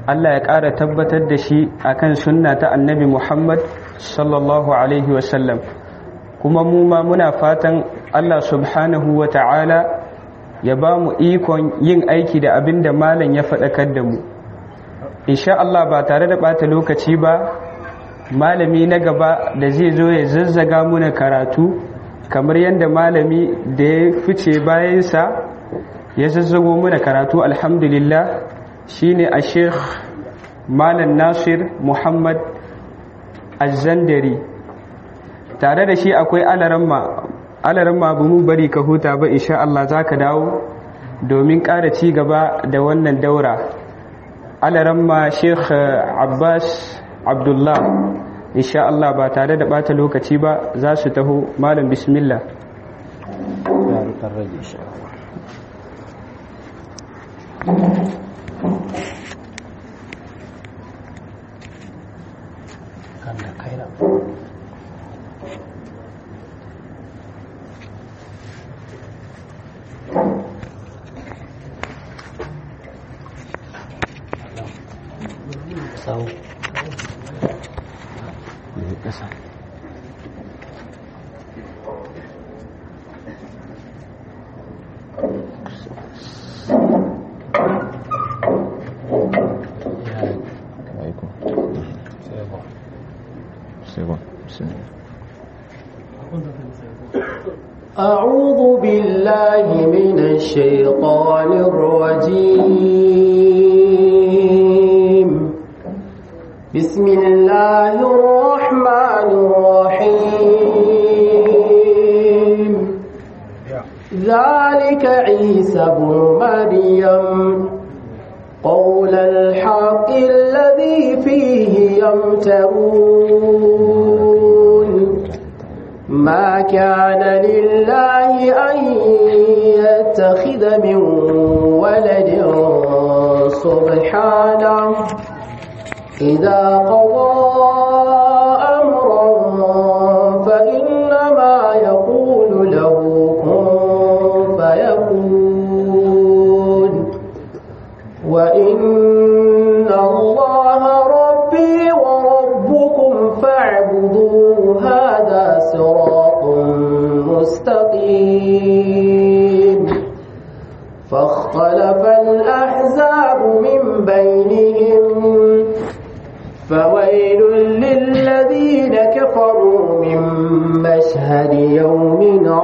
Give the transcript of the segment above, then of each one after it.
Allah ya ƙara tabbatar da shi akan sunna ta annabi Muhammad sallallahu alaihi wasallam kuma mu ma muna fatan Allah subhanahu wa ta'ala ya ba mu ikon yin aiki da abin da malam ya faɗakar da mu insha Allah ba tare da ɓata lokaci ba malami na gaba da zai zo ya zazzaga muna karatu kamar yadda malami da ya fice bayansa ya zazzago muna karatu alhamdulillah shine a sheikh malam nasir muhammad azandari tare da shi akwai alaramma alaramma ba mu bari ka huta ba insha Allah za ka dawo domin ƙara ci gaba da wannan daura alaramma sheikh abbas abdullah insha Allah ba tare da bata lokaci ba za su taho malam bismillah sau ƙasa أعوذ بالله من الشيطان الرجيم بسم الله الرحمن الرحيم ذلك عيسى بن مريم قول الحق الذي فيه يمترون ما كان لله أن يتخذ من ولد سبحانه إذا قضى أمرا فإنما يقول له كن فيكون وإن الله ربي وربكم فاعبدوه هذا صراط مستقيم فاختلف الأحزاب من بينهم فويل للذين كفروا من مشهد يوم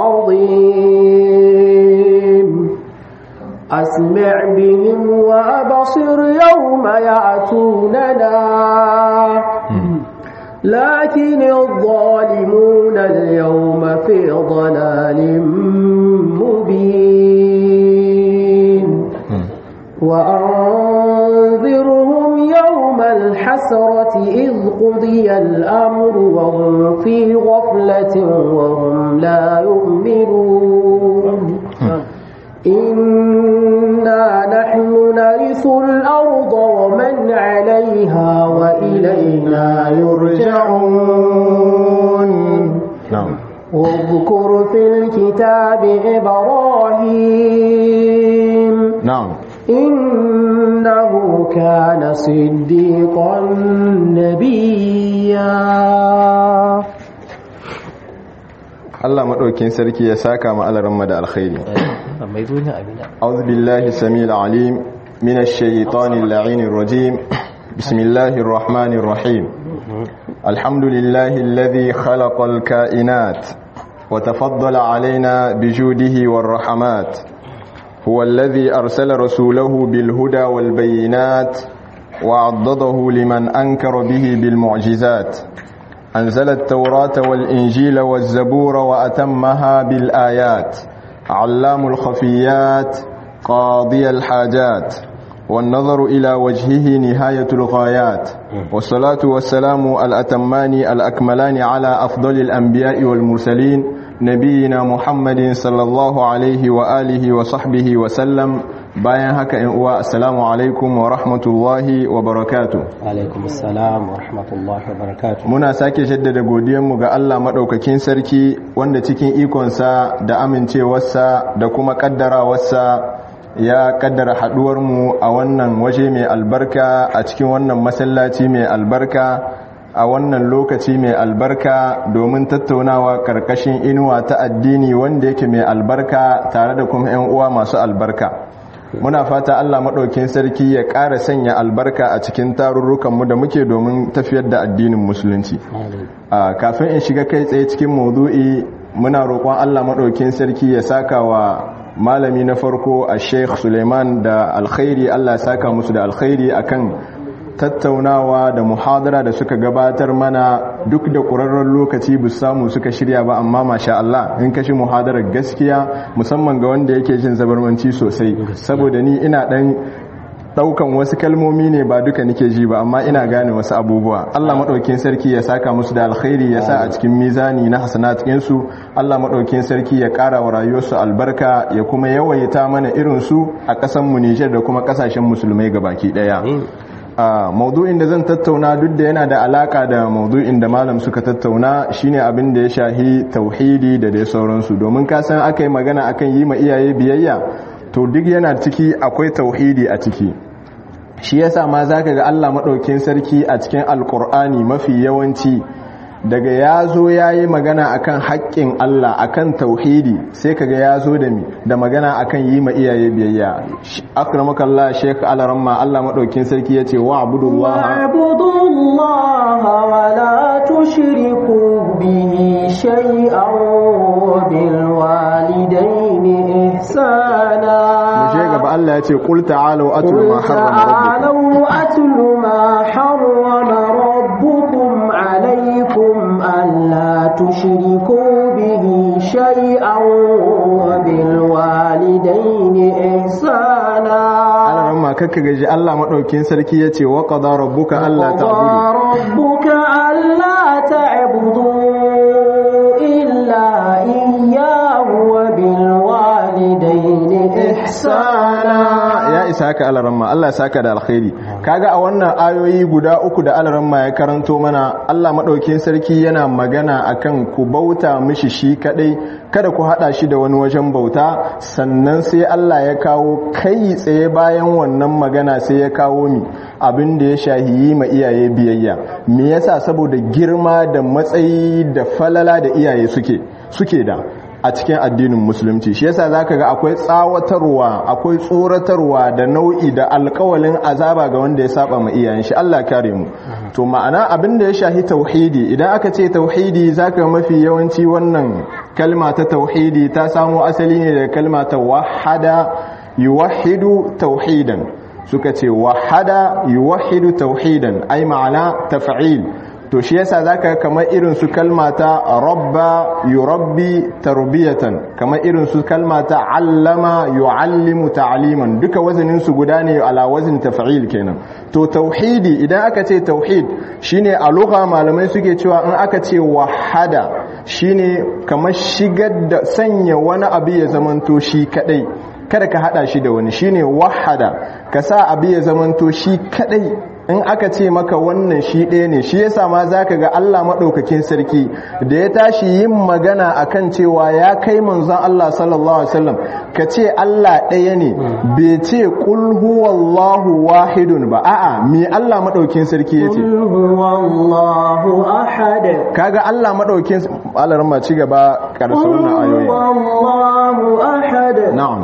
عظيم أسمع بهم وأبصر يوم يأتوننا لكن الظالمون اليوم في ضلال مبين وأنذرهم يوم الحسرة إذ قضي الأمر وهم في غفلة وهم لا يؤمنون إنا نحن نرث الأرض ومن عليها وإلينا يرجعون نعم واذكر في الكتاب إبراهيم نعم إنه كان صديقا نبيا Allah maɗaukin sarki ya saka ma alaran da alkhairi أعوذ بالله السميع العليم من الشيطان اللعين الرجيم بسم الله الرحمن الرحيم الحمد لله الذي خلق الكائنات وتفضل علينا بجوده والرحمات هو الذي أرسل رسوله بالهدى والبينات وعضده لمن أنكر به بالمعجزات أنزل التوراة والإنجيل والزبور وأتمها بالآيات علام الخفيات قاضي الحاجات والنظر إلى وجهه نهاية الغايات والصلاة والسلام الأتمان الأكملان على أفضل الأنبياء والمرسلين نبينا محمد صلى الله عليه وآله وصحبه وسلم bayan haka in uwa assalamu alaikum wa rahmatullahi wa barakatuh alaikum assalam wa rahmatullahi wa barakatuh muna sake jaddada godiyanmu ga Allah madaukakin sarki wanda cikin ikonsa da amincewarsa da kuma kaddarawarsa ya kaddara mu a wannan waje mai albarka a cikin wannan masallaci mai albarka a wannan lokaci mai albarka domin tattaunawa karkashin inuwa ta addini wanda yake mai albarka tare da kuma 'yan uwa masu albarka muna fata Allah maɗaukin sarki ya ƙara sanya albarka a cikin tarurrukanmu da muke domin tafiyar da addinin musulunci kafin in shiga kai tsaye cikin maudu'i muna roƙon Allah maɗaukin sarki ya saka wa malami na farko a sheikh suleiman da alkhairi Allah ya saka musu da alkhairi akan tattaunawa da muhadara da suka gabatar mana duk da ƙurarren lokaci bu samu suka shirya ba amma masha Allah in kashi muhadarar gaskiya musamman ga wanda yake jin zabarmanci sosai saboda ni ina dan daukan wasu kalmomi ne ba duka nike ji ba amma ina gane wasu abubuwa Allah madaukakin sarki ya saka musu da alkhairi ya sa a cikin mizani na hasanatin su Allah madaukakin sarki ya kara wa rayuwarsu albarka ya kuma yawaita mana irin su a ƙasar mu Niger da kuma ƙasashen musulmai gabaki daya a maudu'in da zan tattauna duk da yana da alaka da maudu'in da malam suka tattauna shine abin da ya shahi tauhidi da dai sauransu domin ka san aka yi magana akan yi ma iyaye biyayya to duk yana ciki akwai tauhidi a ciki shi yasa ma zaka ga Allah madaukin sarki a cikin alkur'ani mafi yawanci daga ya zo ya yi magana akan haƙƙin Allah akan tauhidi sai kaga ya zo da mi da magana akan yi ma iyaye biyayya akramakallah sheik alaramma Allah maɗaukin sarki ya ce wa abudullaha wa la tushriku bihi shay'an wa bil walidayni ihsana muje gaba Allah ya ce qul ta'alu atlu ma harrama rabbukum alaykum ألا تشركوا به شيئا وبالوالدين إحسانا على رمى ككجي الله مدوكين سركي يتي وقضى ربك ألا تعبدوا ربك ألا تعبدوا إلا إياه وبالوالدين إحسانا ya isa haka alaramma Allah saka da alkhairi kaga a wannan ayoyi guda uku da alaramma ya karanto mana Allah madaukakin sarki yana magana akan ku bauta mishi shi kadai kada ku hada shi da wani wajen bauta sannan sai Allah ya kawo kai tsaye bayan wannan magana sai ya kawo mi abin da ya shahiyi ma iyaye biyayya me yasa saboda girma da matsayi da falala da iyaye suke suke da a cikin addinin musulunci shi yasa zaka ga akwai tsawatarwa akwai tsoratarwa da nau'i da alkawalin azaba ga wanda ya saba ma iyayen shi Allah kare mu to ma'ana abin da ya shahi tauhidi idan aka ce tauhidi zaka mafi yawanci wannan kalma ta tauhidi ta samo asali ne da kalma ta wahada yuwahhidu tauhidan suka ce wahada yuwahhidu tauhidan ai ma'ana taf'il to shi yasa zaka kamar irin su kalmata rabba yurabbi tarbiyatan kamar irin su kalmata allama yuallimu ta'liman duka wazanin su guda ne ala wazin taf'il kenan to tauhidi idan aka ce tauhid shine a lugha malamai suke cewa in aka ce wahada shine kamar shigar da sanya wani abu ya zamanto shi kadai kada ka hada shi da wani shine wahada ka sa abu ya zamanto shi kadai in aka ce maka wannan shi ɗaya ne shi yasa ma zaka ga Allah maɗaukakin sarki da ya tashi yin magana akan cewa ya kai manzon Allah sallallahu alaihi wasallam ka ce Allah ɗaya ne bai ce qul huwallahu wahidun ba a'a me Allah maɗaukin sarki yace huwallahu ahad kaga Allah maɗaukin Allah ma ci gaba karasa wannan ayoyi huwallahu ahad na'am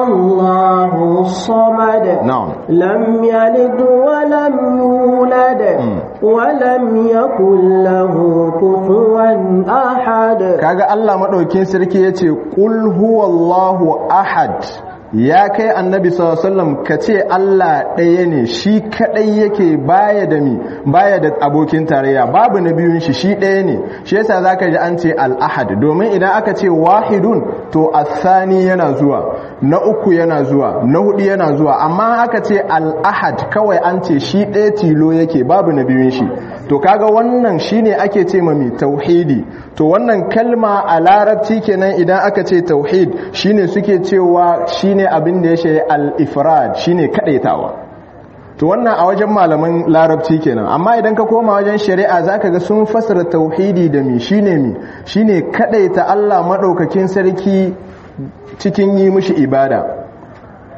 Allahu samad na'am lam yalid wa lam يولد ولم يكن له كفوا أحد kaga Allah madaukin sarki yace qul huwallahu ahad ya kai annabi sallallahu alaihi wasallam kace Allah ɗaya ne shi kadai yake baya da mi baya da abokin tarayya babu na biyun shi shi ɗaya ne shi yasa zaka ji an ce al-ahad domin idan aka ce wahidun to athani yana zuwa na uku yana zuwa na hudu yana zuwa amma aka ce al-ahad kawai an ce shi ɗaya tilo yake babu na biyun shi to kaga wannan shine ake ce mami tauhidi to wannan kalma a larabci kenan idan aka ce tauhid shine suke cewa shine abin da ya shaye al-ifrad shine kadaitawa to wannan a wajen malaman larabci kenan amma idan ka koma wajen shari'a zaka ga sun fasara tauhidi da mi shine mi shine kadaita Allah madaukakin sarki cikin yi mishi ibada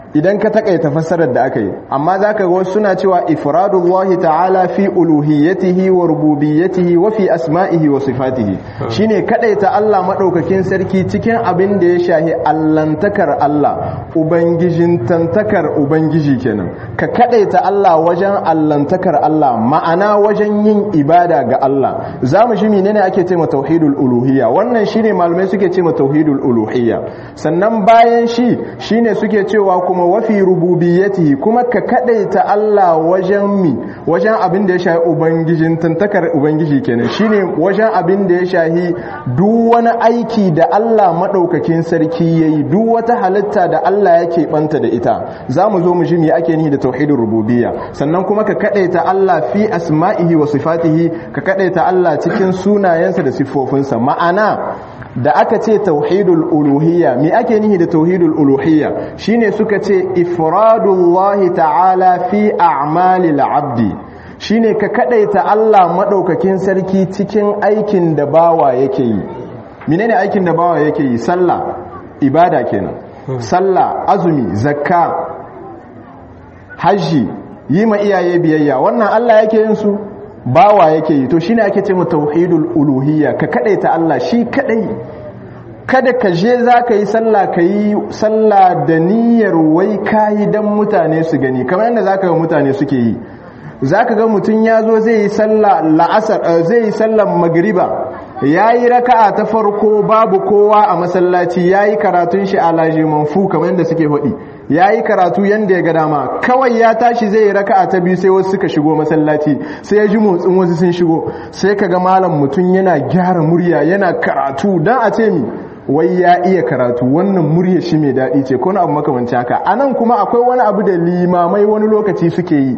idan ka takaita fassarar da aka yi amma zaka ga wasu suna cewa ifradullahi ta'ala fi uluhiyyatihi wa rububiyyatihi wa fi asma'ihi wa sifatihi shine kadaita Allah madaukakin sarki cikin abin da ya shahi allantakar Allah ubangijin tantakar ubangiji kenan ka kadaita Allah wajen allantakar Allah ma'ana wajen yin ibada ga Allah zamu shi menene ake cewa tauhidul uluhiyya wannan shine malamai suke cewa tauhidul uluhiyya sannan bayan shi shine suke cewa kuma wafi rububiyyatihi kuma ka kadaita Allah wajen mi wajen abin da ya shahi ubangijin tantakar ubangiji kenan shine wajen abin da ya shahi duk wani aiki da Allah madaukakin sarki yayi duk wata halitta da Allah yake banta da ita zamu zo mu ji me ake nihi da tauhidur rububiyya sannan kuma ka kadaita Allah fi asma'ihi wa sifatihi ka kadaita Allah cikin sunayensa da siffofinsa ma'ana da aka ce tauhidul uluhiyya me ake nihi da tauhidul uluhiyya shine suka ce ifradullahi ta'ala fi a'malil abdi shine ka kadaita Allah madaukakin sarki cikin aikin da bawa yake yi menene aikin da bawa yake yi sallah ibada kenan sallah azumi zakka haji yi ma iyaye biyayya wannan Allah yake yin su bawa yake yi to shine ake ce mu tauhidul uluhiyya ka kadaita Allah shi kadai kada ka je za ka yi sallah ka yi sallah da niyyar wai kayi dan mutane su gani kamar yadda za ka ga mutane suke yi za ka ga mutum ya zo zai yi sallah la'asar zai yi sallar magriba ya yi raka'a ta farko babu kowa a masallaci ya yi karatun shi a lajiman fu kamar yadda suke faɗi ya yi karatu yadda ya ga dama kawai ya tashi zai yi raka'a ta biyu sai wasu suka shigo masallaci sai ya ji motsin wasu sun shigo sai ka ga malam mutum yana gyara murya yana karatu don a ce mi wai ya iya karatu wannan murya shi mai daɗi ce ko na abu makamanci haka a nan kuma akwai wani abu da limamai wani lokaci suke yi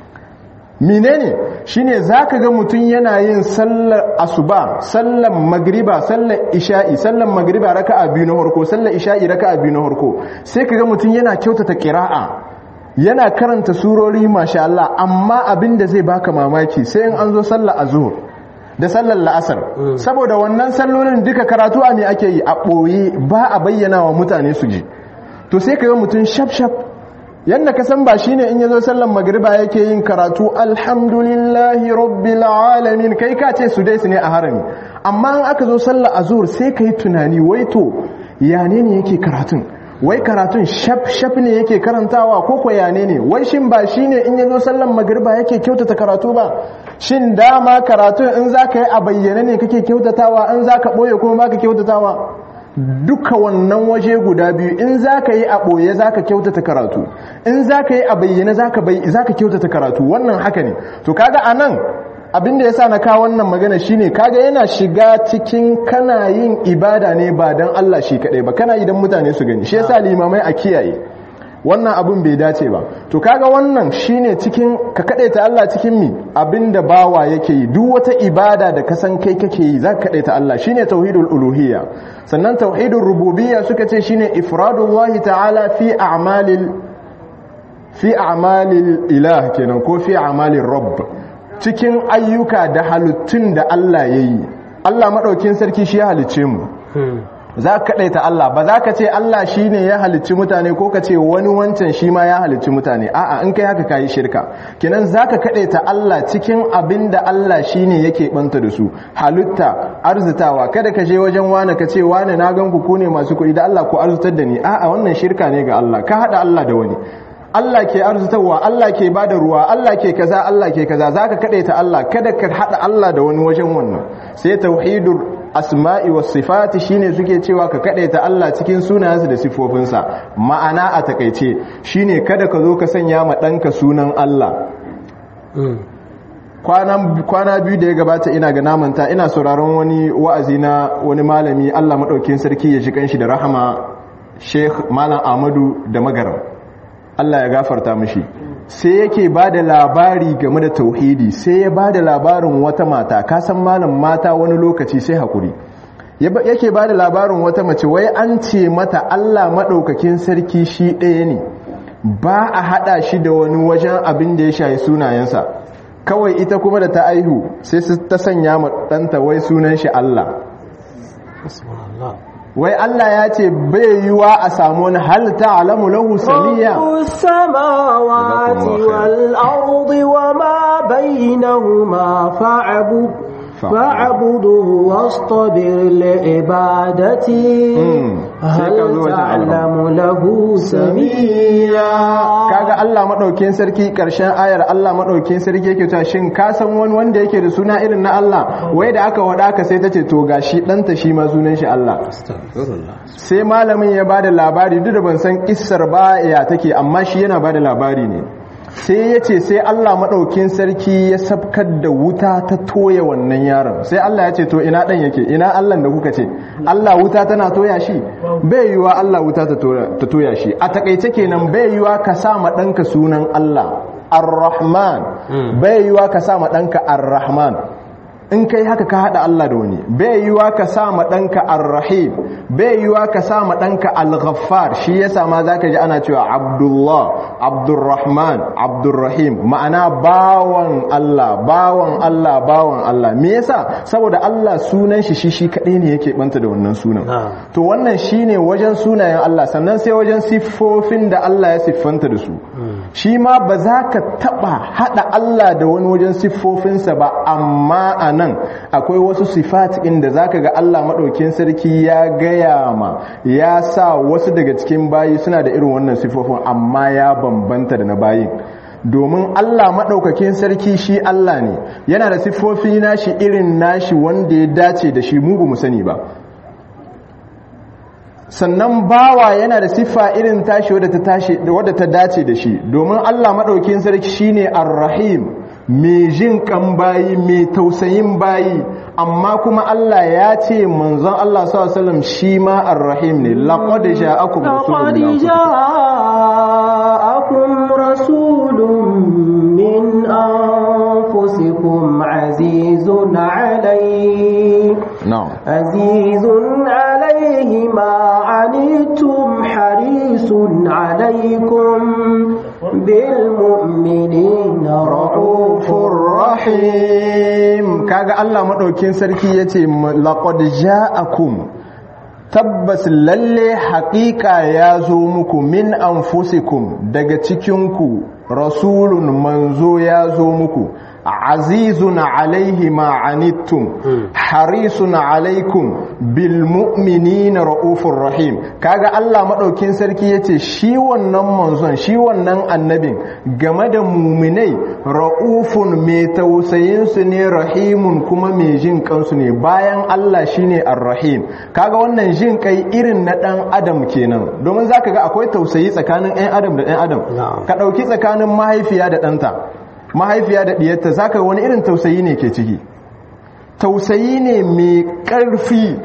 menene shine zaka ga mutum yana yin sallar asuba sallar magriba sallar isha'i sallar magriba raka'a biyu na farko sallar isha'i raka'a biyu na farko sai kaga mutum yana kyautata qira'a yana karanta surori masha Allah amma abinda zai baka mamaki sai in an zo sallar azhur da sallar la'asar saboda wannan sallolin duka karatu a me ake yi a ɓoye ba a bayyana wa mutane su ji to sai kaga mutum shaf shaf yadda ka san ba shine in yazo sallan magriba yake yin karatu alhamdulillahi rabbil alamin kai ka ce su dai su ne a harami amma in aka zo sallar azur sai kai tunani wai to ya ne ne yake karatun wai karatun shaf shaf ne yake karantawa ko ko ya ne ne wai shin ba shine in yazo sallan magriba yake kyautata karatu ba shin dama karatun in zaka yi a bayyane ne kake kyautatawa in zaka boye kuma baka kyautatawa duka wannan waje guda biyu in za ka yi a ɓoye za ka kyautata karatu in za ka yi a bayyane za ka kyautata karatu wannan haka ne to kaga a nan abinda ya sa na kawo wannan magana shine kaga yana shiga cikin kana yin ibada ne ba don Allah shi kaɗai ba kana yi don mutane su gani shi yasa limamai a kiyaye wannan abin bai dace ba to kaga wannan shine cikin ka ta Allah cikin mi abinda bawa yake yi duk wata ibada da ka san kai kake yi zaka ta Allah shine tauhidul uluhiyya sannan tauhidul rububiyya suka ce shine ifradullahi ta'ala fi a'malil fi a'malil ilah kenan ko fi a'malir rabb cikin ayyuka da halittun da Allah yayi Allah madaukin sarki shi ya halicce mu za ka kaɗaita Allah ba za ka ce Allah shi ne ya halicci mutane ko ka ce wani wancan shi ma ya halicci mutane a'a in kai haka ka yi shirka kinan za ka kaɗaita Allah cikin abin da Allah shi ne yake ɓanta da su halitta arzitawa kada ka je wajen wane ka ce wane na gan ku ne masu kuɗi da Allah ku arzitar da ni a'a wannan shirka ne ga Allah ka haɗa Allah da wani Allah ke arzitarwa Allah ke bada ruwa Allah ke kaza Allah ke kaza zaka kadaita Allah kada ka hada Allah da wani wajen wannan sai tauhidur asma'i was sifati shine suke cewa ka kadaita Allah cikin sunayensa da sifofinsa ma'ana a takeice shine kada ka zo ka sanya ma danka sunan Allah kwana biyu da ya gabata ina ga namanta ina sauraron wani wa'azi na wani malami Allah madaukakin sarki ya shi kanshi da rahama Sheikh Malam Ahmadu da Magaram Allah ya gafarta mishi sai yake ba da labari game da tauhidi sai ya ba da labarin wata mata kasan malam mata wani lokaci sai hakuri yake ba da labarin wata mace wai an ce mata Allah maɗaukakin sarki shi ɗaya ne ba a haɗa shi da wani wajen abin da ya shayi sunayensa kawai ita kuma da ta aihu sai su ta sanya ma ɗanta wai sunan shi Allah wai Allah ya ce bai yiwa a samu wani hal ta'lamu lahu samiyya رب السماوات جزاكم الله خير. والأرض وما بينهما فاعبد فاعبد. فاعبده واصطبر لعبادته مم. هل سيكون تعلم له سميا kaga Allah madaukin sarki karshen ayar Allah madaukin sarki yake cewa shin ka san wani wanda yake da suna irin na Allah wai da aka wada ka sai tace to gashi danta shi ma sunan shi Allah sai malamin ya bada labari duk da ban san kissar ba ya take amma shi yana bada labari ne sai ya ce sai Allah maɗaukin sarki ya sabkar da wuta ta toya wannan yaron sai Allah ya ce to ina ɗan yake ina Allah da kuka ce Allah wuta tana toya shi bai yiwa Allah wuta ta toya- ta toya shi a takaice kenan bai yiwa ka sa ma ɗanka sunan Allah ar-Rahman bai yiwa ka sa ma ɗanka ar-Rahman in kai haka ka hada Allah da wani bai yiwa ka sa ma danka ar-rahim bai yiwa ka sa ma danka al-ghaffar shi yasa ma zaka ji ana cewa abdullah abdurrahman abdurrahim ma'ana bawan Allah bawan Allah bawan Allah me yasa saboda Allah sunan shi shi shi kadai ne yake banta da wannan sunan to wannan shine wajen sunayen Allah sannan sai wajen siffofin da Allah ya siffanta da su shi ma ba za ka taba hada Allah da wani wajen siffofinsa ba amma a nan akwai wasu sifat inda za ka ga Allah maɗaukin sarki ya gaya ma ya sa wasu daga cikin bayi suna da irin wannan siffofin amma ya bambanta da na bayin domin Allah maɗaukakin sarki shi Allah ne yana da siffofi nashi irin nashi wanda ya dace da shi mugu mu sani ba sannan bawa yana da siffa irin tashi wadda ta tashi wadda ta dace da shi domin Allah madaukin sarki shine ar-rahim mai jin kan bayi mai tausayin bayi amma kuma Allah ya ce manzon Allah sallallahu alaihi wasallam shi ma ar-rahim ne laqad ja'akum rasulun لقد جاءكم رسول من أنفسكم عزيز عليه na'am عزيز عليه ما عنتم حريص عليكم بالمؤمنين رؤوف rahim kaga Allah madaukin sarki yace laqad ja'akum tabbas lalle haƙiƙa ya zo muku min anfusikum daga cikinku rasulun manzo ya zo muku azizun alaihi ma anittum harisun alaikum bil mu'minina raufur rahim kaga Allah madaukin sarki yace shi wannan manzon shi wannan annabin game da muminai raufun mai tausayin su ne rahimun kuma mai jin kansu ne bayan Allah shine ar-rahim kaga wannan jin kai irin na dan adam kenan domin zaka ga akwai tausayi tsakanin ɗan adam da ɗan adam ka dauki tsakanin mahaifiya da ɗanta mahaifiya da ɗiyarta za ka wani irin tausayi ne ke ciki tausayi ne mai ƙarfi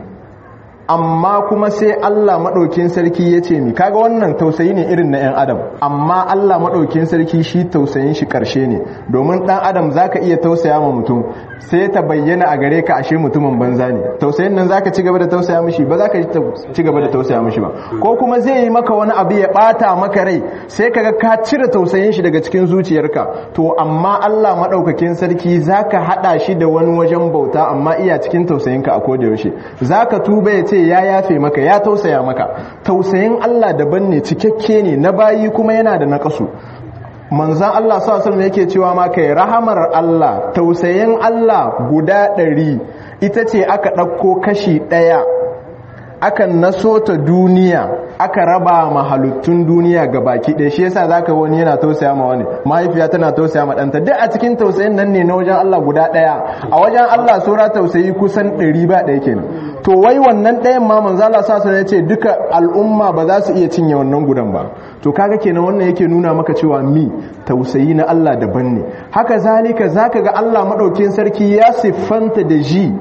amma kuma sai Allah maɗaukin sarki ya ce mi kaga wannan tausayi ne irin na 'yan adam amma Allah maɗaukin sarki shi tausayin shi ƙarshe ne domin ɗan adam za ka iya tausaya ma mutum sai ta bayyana a gare ka ashe mutumin banza ne tausayin nan za ka ci gaba da tausaya mishi ba za ka ci gaba da tausaya mishi ba ko kuma zai yi maka wani abu ya ɓata maka rai sai ka ga ka cire tausayin shi daga cikin zuciyarka to amma Allah maɗaukakin sarki za ka haɗa shi da wani wajen bauta amma iya cikin tausayinka a koda yaushe za ka tuba ya ce ya yafe maka ya tausaya maka tausayin Allah daban ne cikakke ne na bayi kuma yana da naƙasu manzan Allah sallallahu yake cewa ma kai rahamar Allah tausayin Allah guda ɗari ita ce aka ɗauko kashi ɗaya aka naso ta duniya aka raba ma halittun duniya ga baki ɗaya shi yasa zaka wani yana tausaya ma wani mahaifiya tana tausaya ma ɗanta duk a cikin tausayin nan ne na wajen Allah guda ɗaya a wajen Allah sura tausayi kusan ɗari ba ɗaya kenan to wai wannan ɗayan ma manzo Allah sa ya ce duka al'umma ba za su iya cinye wannan gudan ba to kaga kenan wannan yake nuna maka cewa mi tausayi na Allah daban ne haka zalika zaka ga Allah madaukin sarki ya siffanta da ji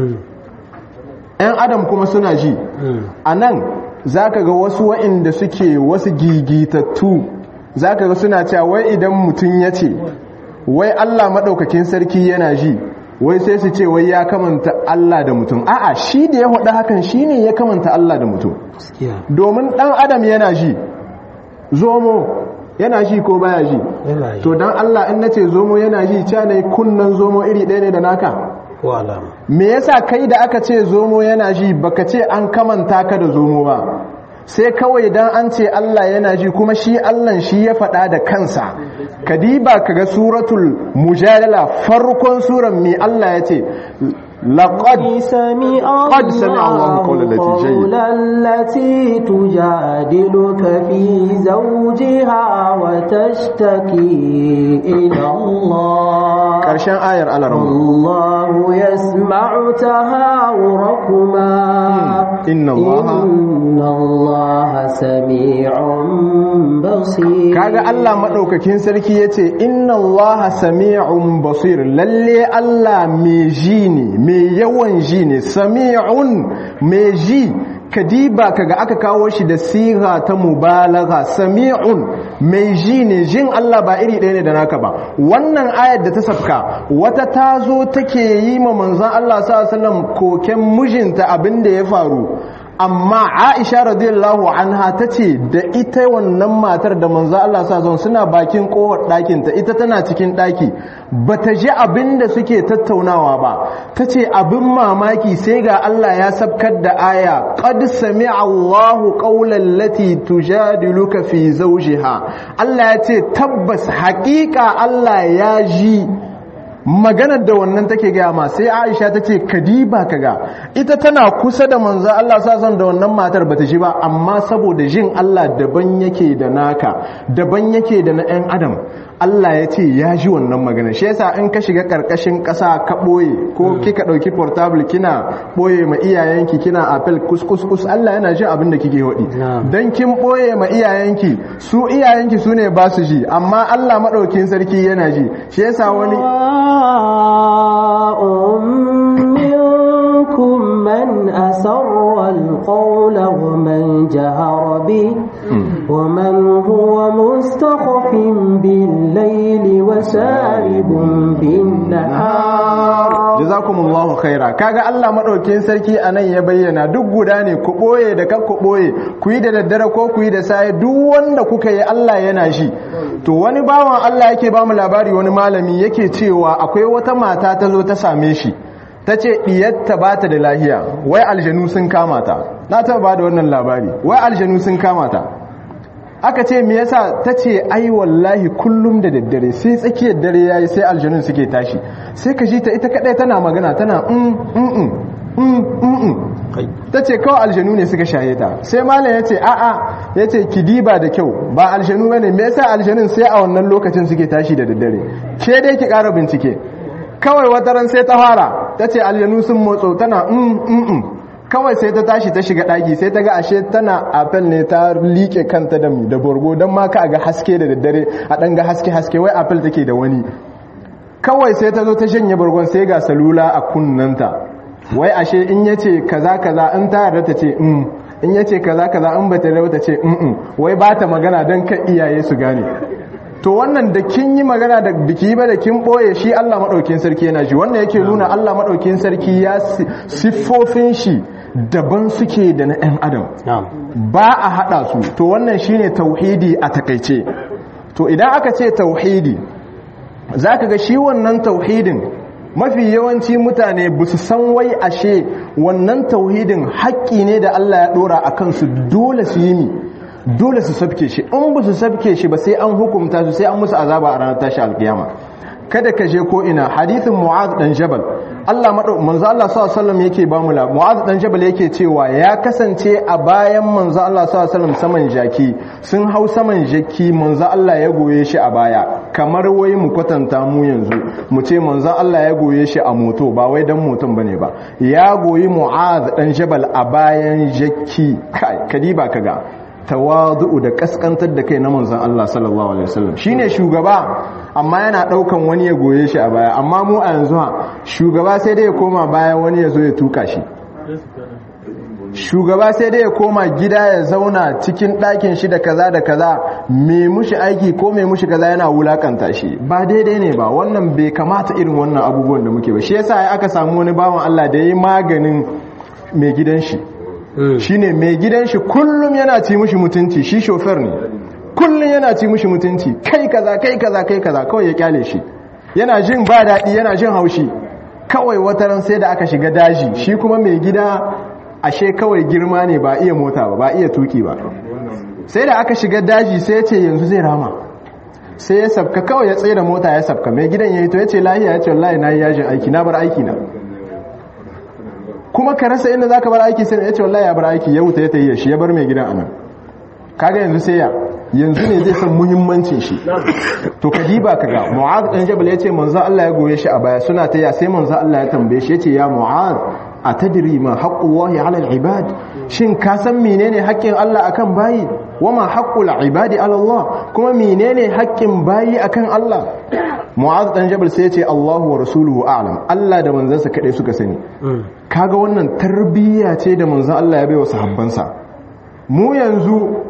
‘yan adam kuma suna ji a nan za ka ga wasu wa'inda suke wasu gigitattu za ka ga suna cewa wai idan mutum ya ce wai Allah maɗaukakin sarki yana ji wai sai su ce wai ya kamanta Allah da mutum a'a shi da ya haɗa hakan shi ne ya kamanta Allah da mutum domin ɗan adam yana ji zomo yana ji ko baya ji to don Allah in na ce zomo yana ji ca ne kunnan zomo iri ɗaya ne da naka wala me yasa kai da aka ce zomo yana ji baka ce an kamanta ka da zomo ba sai kawai dan an ce Allah yana ji kuma shi Allah shi ya faɗa da kansa kadiba kaga suratul mujadala farkon suran mi Allah ya ce laqad سمع قد سمع الله قول التي جيد. قول التي تجادلك في زوجها وتشتكي إلى الله karshen ayar alarma الله يسمع تهاوركما إن الله- إن الله سميع بصير kaga Allah madaukakin sarki yace inna Allaha sami'un basir lalle Allah mai ji ne mai yawan ji ne sami'un mai ji kadiba kaga aka kawo shi da siga ta mubalagha sami'un mai ji ne jin Allah ba iri ɗaya ne da naka ba wannan ayar da ta safka wata tazo take yi ma manzon Allah sallallahu alaihi wasallam koken mijinta abin da ya faru amma Aisha radiyallahu anha tace da ita wannan matar da manzo Allah sa zon suna bakin kowar ɗakin ta ita tana cikin ɗaki bata ji abin da suke tattaunawa ba tace abin mamaki sai ga Allah ya sabkar da aya qad sami'a Allahu qawlan lati tujadiluka fi zawjiha Allah ya ce tabbas haƙiƙa Allah ya ji maganar da wannan take gaya ma sai Aisha ta ce kadiba kaga ita tana kusa da manzo Allah sasan da wannan matar bata ji ba amma saboda jin Allah daban yake da naka daban yake da na ɗan adam Allah ya ce ya ji wannan magana shi yasa in ka shiga karkashin ƙasa ka ɓoye ko kika ɗauki portable kina ɓoye ma iyayenki kina apple kus kus kus Allah yana jin abin da kike hodi dan kin ɓoye ma iyayenki su iyayenki su ne ba su ji amma Allah maɗaukin sarki yana ji shi yasa wani سواء منكم من أسر القول ومن جهر به ومن هو مستخف بالليل وسارب بالنهار jazakumullahu khaira kaga Allah madaukakin sarki anan ya bayyana duk guda ne ku boye da kan ku boye ku yi da daddare ko ku yi da sai duk wanda kuka yi Allah yana shi to wani bawan Allah yake ba mu labari wani malami yake cewa akwai wata mata ta zo ta same shi ta ce ɗiyatta ba ta da lahiya wai aljanu sun kama ta na taɓa ba da wannan labari wai aljanu sun kama ta aka ce me yasa ta ce ai wallahi kullum da daddare sai tsakiyar dare yayi sai aljanun suke tashi sai ka ji ta ita kadai tana magana tana mm mm mm mm ta ce kawai aljanu ne suka shaye ta sai malam ya ce a'a ya ce ki diba da kyau ba aljanu bane me yasa aljanun sai a wannan lokacin suke tashi da daddare ke dai ki ƙara bincike kawai wata ran sai ta fara ta ce aljanu sun motso tana mm mm kawai sai ta tashi ta shiga ɗaki sai ta ga ashe tana apel ne ta liƙe kanta da da borgo don ma ka ga haske da daddare a ɗan ga haske haske wai apel take da wani kawai sai ta zo ta shanye borgon sai ga salula a kunnanta wai ashe in yace kaza kaza in ta yarda ta ce mm in yace kaza kaza in bata yarda ta ce mm wai ba ta magana don kan iyaye su gane to wannan da kin yi magana da biki ba da kin boye shi Allah madaukin sarki yana ji wannan yake nuna Allah madaukin sarki ya siffofin shi daban suke da na ɗan adam ba a hada su to wannan shine tauhidi a takaice to idan aka ce tauhidi zaka ga shi wannan tauhidin mafi yawanci mutane ba su san wai ashe wannan tauhidin haƙƙi ne da Allah ya ɗora a kansu dole su yi ni dole su sabke shi in ba su sabke shi ba sai an hukumta su sai an musu azaba a ranar tashi alkiyama kada ka je ko ina hadithin mu'az dan jabal Allah manzo Allah sallallahu alaihi wasallam yake ba mu mu'az dan jabal yake cewa ya kasance a bayan manzo Allah sallallahu alaihi wasallam saman jaki sun hau saman jaki manzo Allah ya goye shi a baya kamar wai mu kwatanta mu yanzu mu ce manzo Allah ya goye shi a moto ba wai dan moton bane ba ya goyi mu'az dan jabal a bayan jaki kai kadiba kaga tawadu'u da kaskantar da kai na manzon Allah sallallahu alaihi wasallam shine shugaba amma yana daukan wani ya goye shi a baya amma mu a yanzu ha shugaba sai dai ya koma baya wani ya zo ya tuka shi shugaba sai dai ya koma gida ya zauna cikin ɗakin shi da kaza da kaza me mushi aiki ko me mushi kaza yana wulakanta shi ba daidai ne ba wannan bai kamata irin wannan abubuwan da muke ba shi yasa aka samu wani bawan Allah da yayi maganin mai gidan shi shine mai gidan shi kullum yana ci mushi mutunci shi shofer ne kullum yana ci mushi mutunci kai kaza kai kaza kai kaza kawai ya kyale shi yana jin ba daɗi yana jin haushi kawai wataran sai da aka shiga daji shi kuma mai gida ashe kawai girma ne ba iya mota ba ba iya tuki ba sai da aka shiga daji sai ya ce yanzu zai rama sai ya sabka kawai ya tsaye da mota ya sabka mai gidan ya yi to ya ce lahiya ya ce wallahi na yi yajin aiki na bar aiki na kuma ka rasa inda za ka bar aiki sai ya ce wallahi ya bar aiki ya wuta ya tayi shi ya bar mai gidan anan kaga yanzu sai ya yanzu ne zai san muhimmancin shi to ka diba ka ga mu'az dan jabal ya ce manzo Allah ya goye shi a baya suna taya sai manzo Allah ya tambaye shi ya ce ya mu'az atadri ma haqqullahi 'ala al-ibad shin ka san menene haƙƙin Allah akan bayi wama haqqul ibadi 'ala Allah kuma menene haƙƙin bayi akan Allah Mu'adh dan Jabal sai ya ce Allahu wa rasuluhu a'lam Allah da manzansa kadai suka sani kaga wannan tarbiyya ce da manzon Allah ya bai wa sahabbansa mu yanzu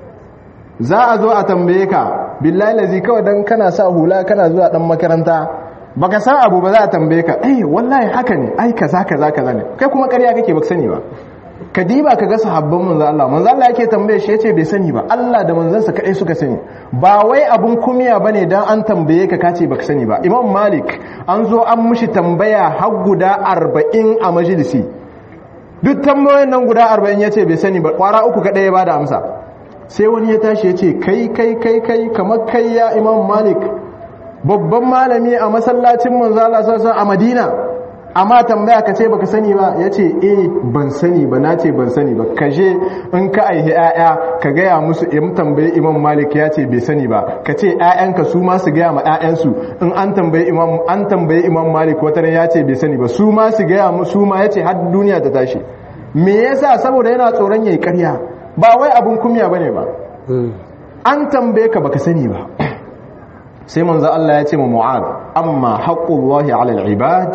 za a zo a tambaye ka billahi lazi kawai dan kana sa hula kana zuwa dan makaranta baka san abu ba za a tambaye ka eh wallahi haka ne ai kaza kaza kaza ne kai kuma ƙarya kake baka sani ba ka diba ka ga sahabban manzo Allah manzo Allah yake tambaye shi yace bai sani ba Allah da manzansa kadai suka sani ba wai abun kumiya bane dan an tambaye ka kace baka sani ba Imam Malik an zo an mushi tambaya har guda 40 a majalisi duk tambayoyin nan guda 40 yace bai sani ba kwara uku kadai ya bada amsa sai wani ya tashi yace kai kai kai kai kamar kai ya Imam Malik babban malami a masallacin manzo Allah sallallahu a Madina amma tambaya ka ce baka sani ba yace eh ban sani ba nace ban sani ba kaje in ka aihi ƴaƴa ka gaya musu in tambaye Imam Malik ya ce bai sani ba ka ce ƴaƴanka su ma su gaya ma ƴaƴansu in an tambaye Imam an tambaye Imam Malik wata ran ya ce bai sani ba su ma su gaya musu ma yace har duniya ta tashi me yasa saboda yana tsoron yayi ƙarya ba wai abun kumya bane ba an tambaye ka baka sani ba sai manzo Allah ya ce ma Mu'ad amma haqqullahi 'ala al-ibad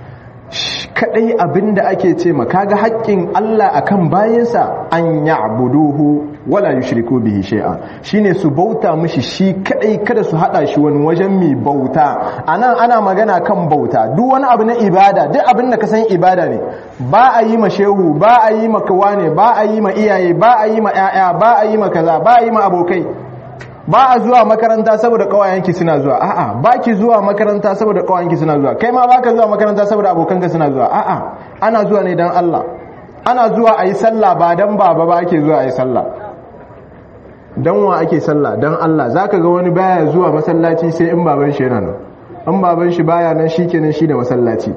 kadai abinda ake ce ma kaga haƙƙin Allah akan bayinsa an ya'buduhu wala yushriku bihi shay'a shine su bauta mishi shi kadai kada su hada shi wani wajen mi bauta anan ana magana kan bauta duk wani abu na ibada duk abin da ka san ibada ne ba a yi ma shehu ba a yi ma kawane ba a yi ma iyaye ba a yi ma ƴaƴa ba a yi ma kaza ba a yi ma abokai ba a zuwa makaranta saboda kawayenki suna zuwa a'a ba ki zuwa makaranta saboda kawayenki suna zuwa kai ma baka zuwa makaranta saboda abokanka suna zuwa a'a ana zuwa ne dan Allah ana zuwa ayi sallah ba dan baba ba ake zuwa ayi sallah dan wa ake sallah dan Allah zaka ga wani baya zuwa masallaci sai in baban shi yana nan in baban shi baya nan shikenan shi da masallaci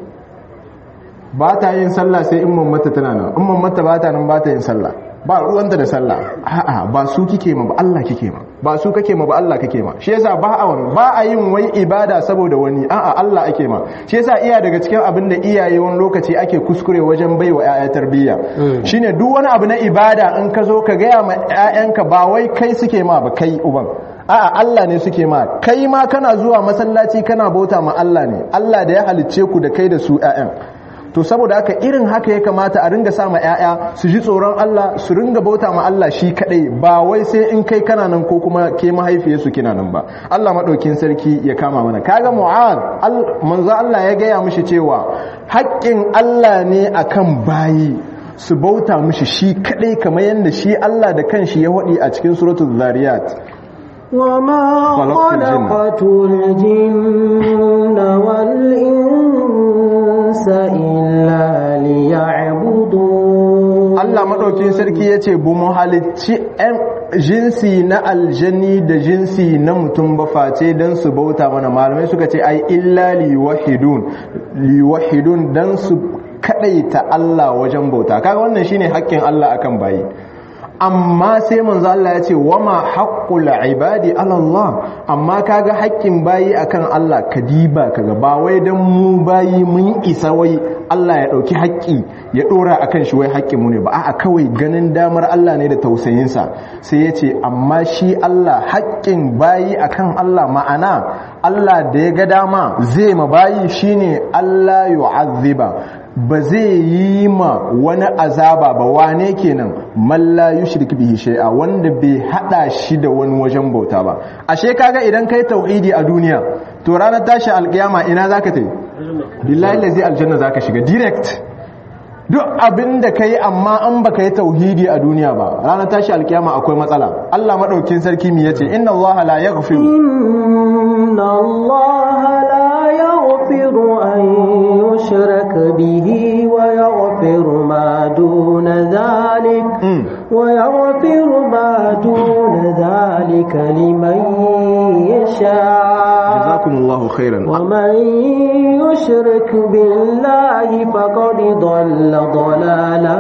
ba ta yin sallah sai in mammata tana nan in mammata ba ta nan ba ta yin sallah ba ruwanta da sallah a'a ba su kike ma ba Allah kike ma ba su kake ma ba Allah kake ma shi yasa ba a wani ba a yin wai ibada saboda wani a'a Allah ake ma shi yasa iya daga cikin abin da iyaye wani lokaci ake kuskure wajen baiwa ƴaƴa tarbiyya shine duk wani abu na ibada in ka zo ka gaya ma ƴaƴanka ba wai kai suke ma ba kai uban a'a Allah ne suke ma kai ma kana zuwa masallaci kana bauta ma Allah ne Allah da ya halicce ku da kai da su ƴaƴan to saboda haka irin haka ya kamata a ringa sama ƴaƴa su ji tsoron Allah su ringa bauta ma Allah shi kadai ba wai sai in kai kana nan ko kuma ke mahaifiyarsu kina nan ba Allah madaukin sarki ya kama mana kaga Mu'ad manzo Allah ya gaya mishi cewa haƙƙin Allah ne akan bayi su bauta mishi shi kadai kamar yadda shi Allah da kanshi ya wadi a cikin suratul zariyat وما خلقت الجن والإنس إلا ليعبدون Allah maɗaukin sarki ya ce bu mu halicci jinsi na aljanni da jinsi na mutum ba face don su bauta mana malamai suka ce ai illa liwahidun liwahidun don su kaɗaita Allah wajen bauta kaga wannan shine haƙƙin Allah akan bayi amma sai manzo Allah ya ce wama haqqul ibadi ala Allah amma kaga haƙƙin bayi akan Allah kadiba kaga ba wai dan mu bayi mun isa wai Allah ya dauki haƙƙi ya dora akan shi wai haƙƙin mu ne ba a'a kawai ganin damar Allah ne da tausayin sa sai ya ce amma shi Allah haƙƙin bayi akan Allah ma'ana Allah da ya ga dama zai ma bayi shine Allah yu'azziba ba zai yi ma wani azaba ba wane kenan malla yushrik bihi shay'a wanda bai hada shi da wani wajen bauta ba ashe kaga idan kai tauhidi a duniya to ranar tashi alkiyama ina zaka tai billahi lazi aljanna zaka shiga direct duk abin da kai amma an baka yi tauhidi a duniya ba ranar tashi alkiyama akwai matsala Allah madaukin sarki mi yace inna Allah la yaghfiru inna Allah la yaghfiru an ذلك لمن يشاء jazakumullahu khairan ومن يشرك بالله فقد ضل ضلالا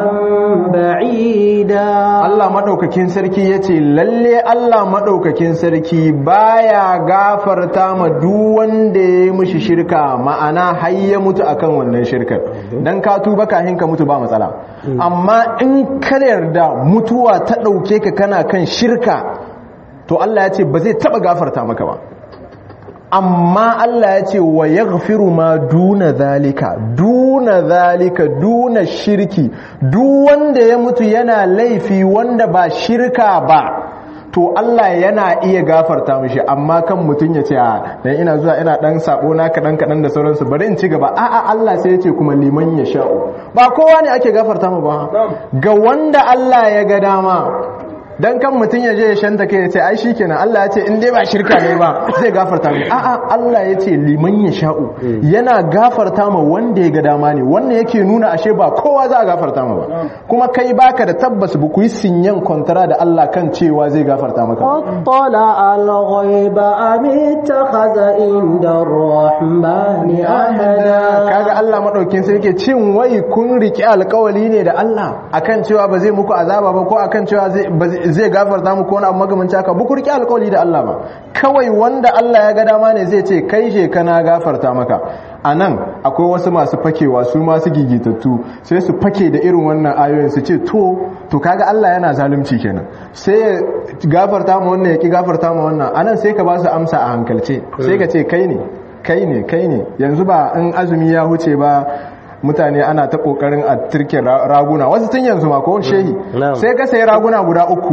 بعيدا Allah maɗaukakin sarki ya ce lalle Allah maɗaukakin sarki baya gafarta ma duk wanda ya yi mushi shirka ma'ana har ya mutu akan wannan shirkar dan ka tuba kahin ka mutu ba matsala amma in ka yarda mutuwa ta ɗauke ka kana kan shirka to Allah ya ce ba zai taɓa gafarta maka ba amma Allah ya ce wa ya ma duna zalika duna zalika duna shirki duk wanda ya mutu yana laifi wanda ba shirka ba to Allah yana iya gafarta mishi amma kan mutum ya ce a dan ina zuwa ina dan sabo na kadan kadan da sauransu bari in ci gaba a'a Allah sai ya ce kuma liman ya sha'u ba kowa ne ake gafarta mu ba ga wanda Allah ya ga dama dan kan mutum ya je ya shanta kai ya ce ai shikenan Allah ya ce in dai ba shirka ne ba zai gafarta mai a'a Allah ya ce liman ya sha'u yana gafarta ma wanda ya ga dama ne wannan yake nuna ashe ba kowa za a gafarta ma ba kuma kai baka da tabbas ba ku yi sinyan kwantara da Allah kan cewa zai gafarta maka اطلع الغيب أم اتخذ عند الرحمن أحدا kaga Allah madaukin sai yake cin wai kun riki alkawali ne da Allah akan cewa ba zai muku azaba ba ko akan cewa zai ba zai- zai gafarta muku wani abu magamanci haka ba ku riki alkawali da Allah ba kawai wanda Allah ya ga dama ne zai ce kai je kana gafarta maka anan akwai wasu masu fakewa su masu gigitattu sai su fake da irin wannan ayoyin su ce to to kaga Allah yana zalunci kenan sai ya gafarta ma wannan ya ki gafarta ma wannan anan sai ka ba su amsa a hankalce sai ka ce kai ne kai ne kai ne yanzu ba in azumi ya huce ba mutane ana ta kokarin a turke ra- raguna wasu tun yanzu ma ko shehi na'am. sai ka sayi raguna guda uku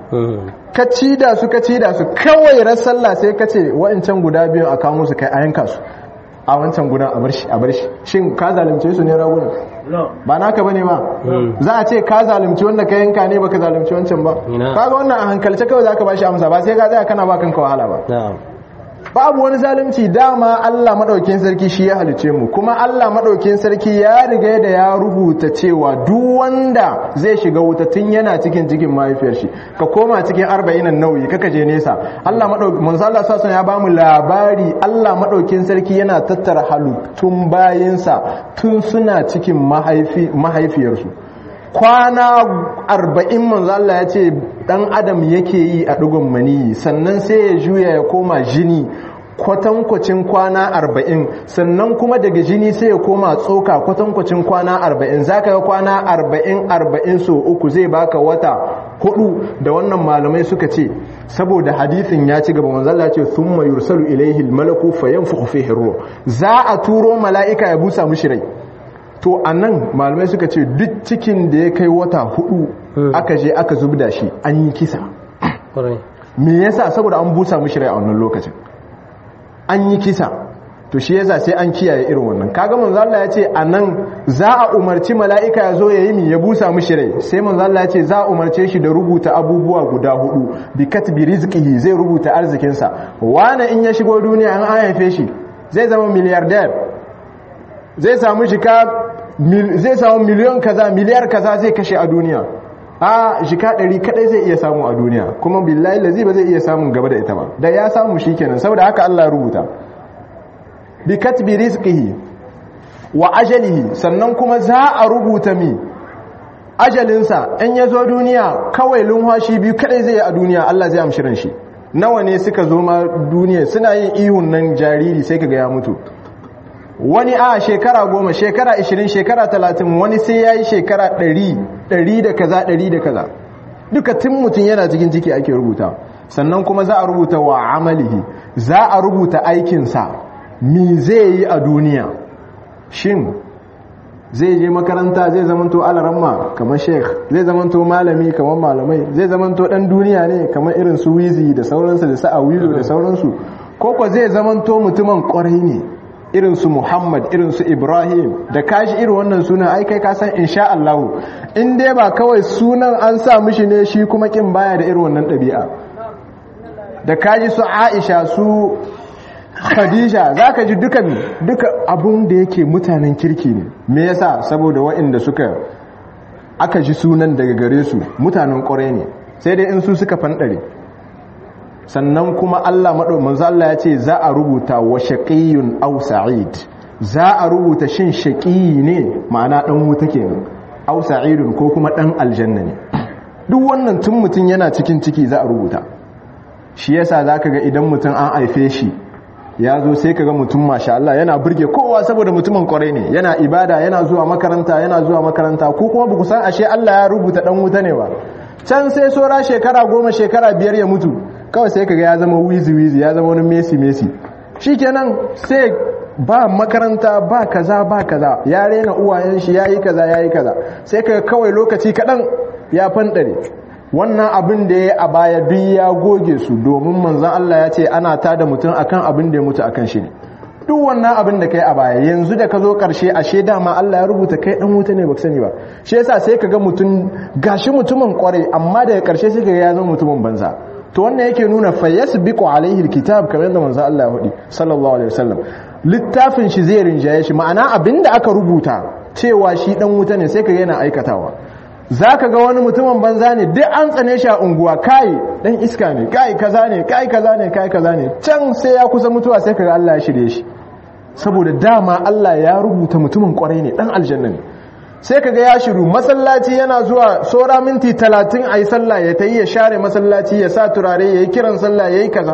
ka ci da su ka ci da su kawai ran sallah sai ka ce wa'ancan guda biyu a kamo su kai a yanka su a wancan guda a bar shi a bar shi shin ka zalunce su ne raguna ba naka bane ba za a ce ka zalunci wanda ka yanka ne baka zalunci wancan ba Ina. kaga wannan a hankalce kawai zaka bashi amsa ba sai ka tsaya kana ba kanka wahala ba نعم babu wani zalunci dama Allah madaukin sarki shi ya halice mu kuma Allah madaukin sarki ya riga da ya rubuta cewa duk wanda zai shiga wuta tun yana cikin cikin mahaifiyar shi ka koma cikin arba'in nauyi kaka je nesa Allah madaukin manzo Allah sallallahu ya bamu labari Allah madaukin sarki yana tattara halittun bayinsa tun suna cikin mahaifi mahaifiyarsu kwana arba'in manzo Allah ya ce dan adam yake yi a dugun maniyi sannan sai ya juya ya koma jini kwatankwacin kwana arba'in sannan kuma daga jini sai ya koma tsoka kwatankwacin kwana arba'in za ka ga kwana arba'in arba'in so uku zai baka wata hudu da wannan malamai suka ce saboda hadithin ya ci gaba manzo Allah ya ce thumma yursalu ilayhi al-malaku fayanfukhu fihi ruh za a turo mala'ika ya busa mushi rai to a nan malamai suka ce duk cikin da ya kai wata hudu aka je aka zubda shi an yi kisa قرأي me yasa saboda an busa mishi rai a wannan lokacin an yi kisa to shi yasa sai an kiyaye irin wannan kaga manzo Allah ya ce anan za a umarci mala'ika ya zo ya yi mi ya busa mishi rai sai manzo Allah ya ce za a umarce shi da rubuta abubuwa guda hudu bi katbi rizqihi zai rubuta arzikin sa wani in ya shigo duniya an haife shi zai zama miliyardar zai samu shika mil- zai samu miliyon kaza miliyar kaza zai kashe a duniya a shika ɗari kadai zai iya samu a duniya kuma billahi lazi ba zai iya samun gaba da ita ba da ya samu shi kenan saboda haka Allah ya rubuta bi katbi rizqihi wa ajalihi sannan kuma za a rubuta mi ajalinsa in ya zo duniya kawai lunwashi biyu kadai zai yi a duniya Allah zai amshirin shi nawa ne suka zo ma duniya suna yin ihun nan jariri sai kaga ya mutu wani a shekara goma shekara ishirin shekara talatin wani sai ya yi shekara ɗari ɗari da kaza ɗari da kaza duka tun mutum yana cikin ciki ake rubuta sannan kuma za a rubuta wa amalihi za a rubuta aikinsa mi zai yi a duniya shin zai je makaranta zai zamanto alaramma kamar sheikh zai zamanto malami kamar malamai zai zamanto dan duniya ne kamar irin su wizi da sauransu da sa'a wilo da sauransu koko zai zamanto mutumin kwarai ne irin su muhammad irin su ibrahim da kashi irin wannan sunan ai kai ka san insha Allah in dai ba kawai sunan an sa mishi ne shi kuma kin baya da irin wannan ɗabi'a da kaji su aisha su khadija za ka ji duka duka abun da yake mutanen kirki ne me yasa saboda waɗanda suka aka ji sunan daga gare su mutanen ƙwarai ne sai dai in su suka fanɗare sannan kuma Allah manzo Allah ya ce za a rubuta wa shaqiyyun aw sa'id za a rubuta shin shaqiyi ne ma'ana dan wuta kenan aw sa'idun ko kuma dan aljanna ne duk wannan tun mutum yana cikin ciki za a rubuta shi yasa zaka ga idan mutum an haife shi ya zo sai kaga mutum masha Allah yana burge kowa saboda mutumin kwarai ne yana ibada yana zuwa makaranta yana zuwa makaranta ko kuma ba san ashe Allah ya rubuta dan wuta ne ba can sai sora shekara goma shekara biyar ya mutu kawai sai kaga ya zama wizi wizi ya zama wani mesi mesi shikenan sai ba makaranta ba kaza ba kaza ya rena uwayen shi yayi kaza yayi kaza sai kaga kawai lokaci kadan ya fandare wannan abin da ya a baya duk ya goge su domin manzan Allah ya ce ana tada mutum akan abin da ya mutu akan shi ne duk wannan abin da kai a baya yanzu da ka zo karshe ashe dama Allah ya rubuta kai dan wuta ne baka sani ba shi yasa sai ka ga mutum gashi mutumin kware amma daga karshe sai ka ga ya zama mutumin banza to wannan yake nuna fa yasbiqu alaihi alkitab kamar yadda manzan Allah ya faɗi sallallahu alaihi wasallam littafin shi zai rinjaye shi ma'ana abin da aka rubuta cewa shi dan wuta ne sai ka ga yana aikatawa za ka ga wani mutumin banza ne duk an tsane shi a unguwa kai dan iska ne kai kaza ne kai kaza ne kai kaza ne can sai ya kusa mutuwa sai ka ga Allah ya shirye shi saboda dama Allah ya rubuta mutumin kwarai ne dan aljanna ne sai ka ga ya shiru masallaci yana zuwa sora minti talatin a yi sallah ya tayi ya share masallaci ya sa turare ya yi kiran sallah ya yi kaza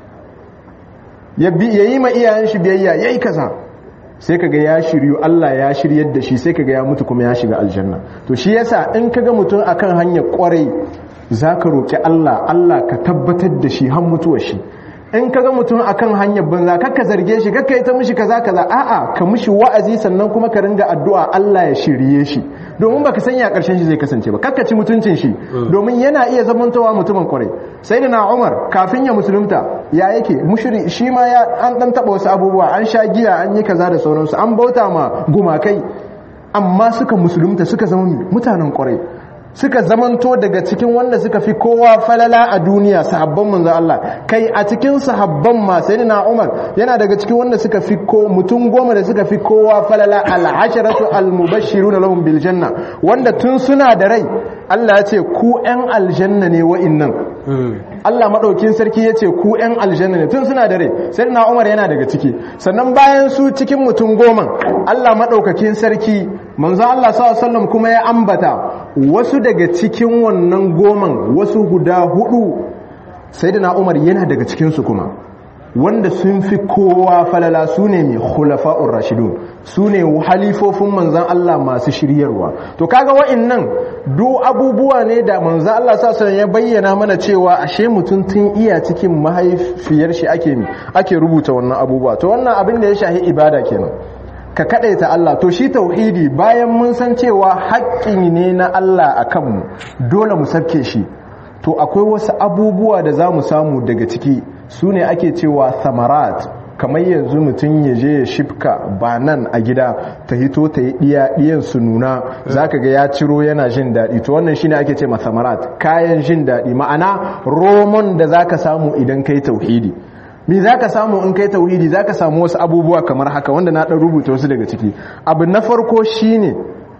ya yi ma iyayen shi biyayya ya yi kaza sai kaga ya shiryu Allah ya shiryar da shi sai kaga ya mutu kuma ya shiga aljanna to shi yasa in kaga mutum akan hanyar kwarai zaka roki Allah Allah ka tabbatar da shi har mutuwar shi in kaga mutum akan hanyar banza kakka zarge shi kakka yi ta mishi kaza kaza a'a ka mishi wa'azi sannan kuma ka ringa addu'a Allah ya shirye shi domin baka sanya karshen shi zai kasance ba kakka ci mutuncin shi domin yana iya zamantowa mutumin kwarai sai da na Umar kafin ya musulunta ya yake mushri shi ma ya an dan taba wasu abubuwa an sha giya an yi kaza da sauransu an bauta ma gumakai amma suka musulunta suka zama mutanen kwarai suka zamanto daga cikin wanda suka fi kowa falala a duniya sahabban manzo Allah kai a cikin sahabban ma sayyidina Umar yana daga cikin wanda suka fi ko mutum goma da suka fi kowa falala al-asharatu al-mubashshiruna lahum bil janna wanda tun suna da rai Allah ya ce ku ƴan aljanna ne wa'innan Allah maɗaukin sarki ya ce ku ‘yan aljanna ne tun suna da rai sai na umar yana daga ciki sannan bayan su cikin mutum goma Allah maɗaukakin sarki manzo Allah sallam kuma ya ambata wasu daga cikin wannan goman wasu guda hudu sai na umar yana daga cikinsu kuma wanda sun fi kowa falala su ne mai khulafa'ur rashidun su ne halifofin manzan Allah masu shiryarwa to kaga wa'annan duk abubuwa ne da manzan Allah sassan ya bayyana mana cewa ashe mutum tun iya cikin mahaifiyar shi ake ake rubuta wannan abubuwa to wannan abin da ya shahi ibada kenan ka kadaita Allah to shi tauhidi bayan mun san cewa haƙƙi ne na Allah a kanmu dole mu sabke shi to akwai wasu abubuwa da za mu samu daga ciki su ne ake cewa samarat kamar yanzu mutum ya je ya shifka ba nan a gida ta hito ta yi ɗiya ɗiyan su nuna za ka ga ya ciro yana jin daɗi to wannan shine ake ce samarat kayan jin daɗi ma'ana romon da za ka samu idan kai tauhidi me za ka samu in kai tauhidi za ka samu wasu abubuwa kamar haka wanda na ɗan rubuta wasu daga ciki abu na farko shine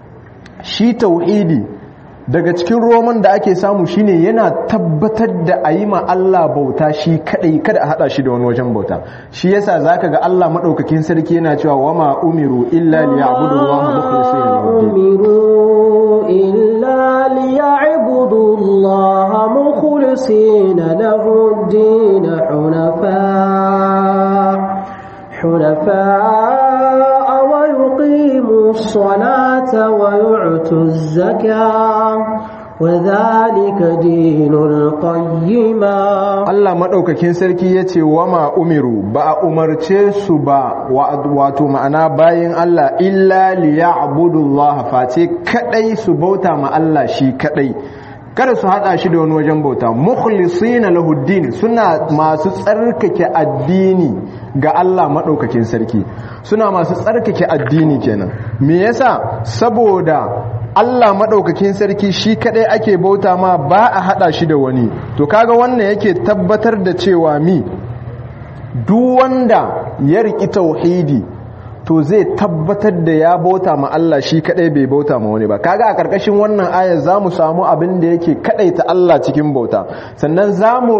shi tauhidi daga cikin roman da ake samu shine yana tabbatar da a yi ma Allah bauta shi kadai kada a hada shi da wani wajen bauta shi yasa zaka ga Allah madaukakin sarki yana cewa wa ma umiru illa liya'budu Allah mukhlisina lahu umiru illa liya'budu Allah mukhlisina lahu ad-din hunafa hunafa ويقيموا الصلاة ويعتوا الزكاة وذلك دين القيمة Allah madaukakin sarki yace wama umiru ba a umarce su ba wato ma'ana bayin Allah illa liya'budullaha face kadai su bauta ma Allah shi kadai kada su hada shi da wani wajen bauta mukhlisina lahu din suna masu tsarkake addini ga Allah madaukakin sarki suna masu tsarkake addini kenan me yasa saboda Allah madaukakin sarki shi kadai ake bauta ma ba a hada shi da wani to kaga wannan yake tabbatar da cewa mi duk wanda ya riki tauhidi to zai tabbatar da ya bauta ma Allah shi kadai bai bauta ma wani ba kaga a karkashin wannan ayar zamu samu abin da yake kadaita Allah cikin bauta sannan zamu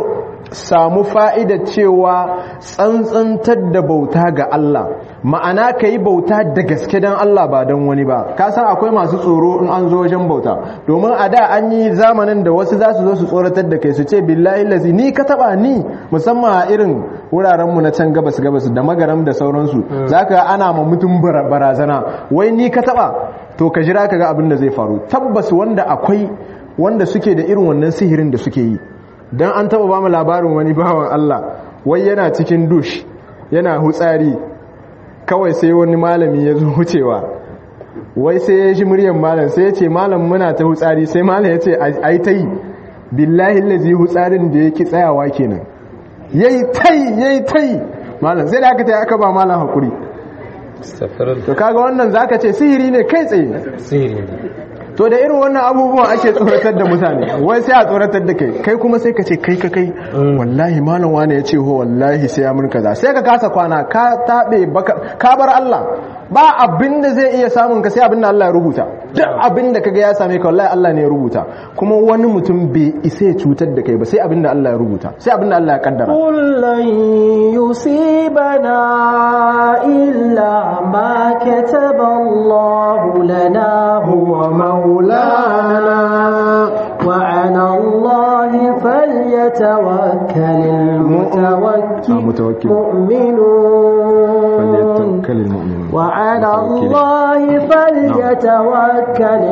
samu fa'ida cewa tsantsantar da bauta ga Allah ma'ana ka yi bauta da gaske don Allah ba don wani ba ka san akwai masu tsoro in an zo wajen bauta domin a da an yi zamanin da wasu za su zo su tsoratar da kai su ce billahi lazi ni ka taba ni musamman a irin wurarenmu na can gabas gabas da magaram da sauransu za ka ana ma mutum barazana wai ni ka taba to ka jira ka ga abin da zai faru tabbas wanda akwai wanda suke da irin wannan sihirin da suke yi don an taba ba mu labarin wani bawan Allah wai yana cikin dush yana hutsari kawai sai wani malami ya zo wucewa wai sai ya shi muryan malam sai ya ce malam muna ta hutsari sai malam ya ce a yi ta yi billahi lazi hutsarin da ya ki tsayawa kenan ya yi ta yi ya yi ta yi malam sai da aka ta yi aka ba malam haƙuri to kaga wannan zaka ce sihiri ne kai tsaye sihiri to da irin wannan abubuwan ake tsoratar da mutane wai sai a tsoratar da kai kai kuma sai ka ce kai ka kai wallahi malam wani ya ce ho wallahi sai ya mun kaza sai ka kasa kwana ka tabe ka bar Allah ba abin da zai iya samun ka sai abin da Allah ya rubuta duk abin da kaga ya same ka wallahi Allah ne ya rubuta kuma wani mutum bai isa ya cutar da kai ba sai abin da Allah ya rubuta sai abin da Allah ya kaddara kullun yusibana illa ma kataba Allah lana huwa maulana wa 'ala Allah falyatawakkalul mutawakkilun وعلى الله فليتوكل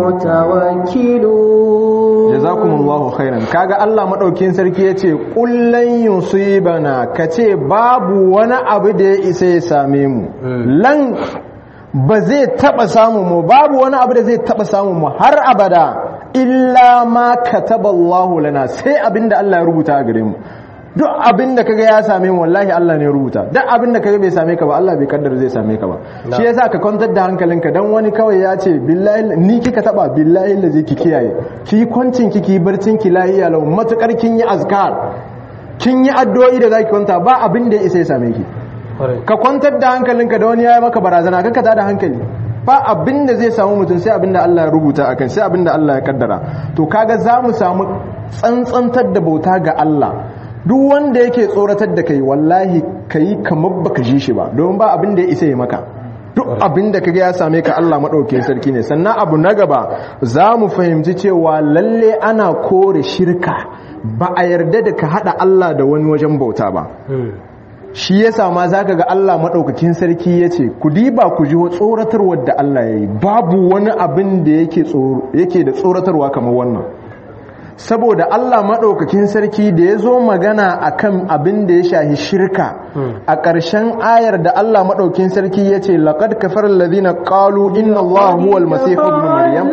المتوكلون جزاكم الله خيرا kaga Allah madaukin sarki yace kullan yusibana kace babu wani abu da ya isa ya same mu lan ba zai taba samu mu babu wani abu da zai taba samu mu har abada illa ma kataballahu lana sai abinda Allah ya rubuta a gare mu duk abin da kaga ya same mu wallahi Allah ne ya rubuta duk abin da kaga bai same ka ba Allah bai kaddara zai same ka ba shi yasa ka kwantar da hankalinka dan wani kawai ya ce billahi ni kika taba billahi la zai ki kiyaye ki kwancin ki ki barcin ki lahiya lau matukar kin yi azkar kin yi addu'o'i da zaki kwanta ba abin da ya isa ya same ki ka kwantar da hankalinka da wani ya yi maka barazana ka da hankali ba abin da zai samu mutum sai abin da Allah ya rubuta akan sai abin da Allah ya kaddara to kaga za mu samu tsantsantar da bauta ga Allah duk wanda yake tsoratar da kai wallahi kai kamar baka ji shi ba don ba abin da ya isa ya maka duk abin da kaga ya same ka Allah madaukakin sarki ne sannan abu na gaba za mu fahimci cewa lalle ana kore shirka ba a yarda da ka hada Allah da wani wajen bauta ba shi yasa ma zaka ga Allah madaukakin sarki yace ku diba ku ji tsoratarwar da Allah yayi babu wani abin da yake tsoro yake da tsoratarwa kamar wannan saboda Allah maɗaukakin sarki da ya zo magana a kan abin da ya shahi shirka a ƙarshen ayar da Allah maɗaukakin sarki ya ce laƙad kafar lalzina ƙalu inna Allah huwal masihu ibn Maryam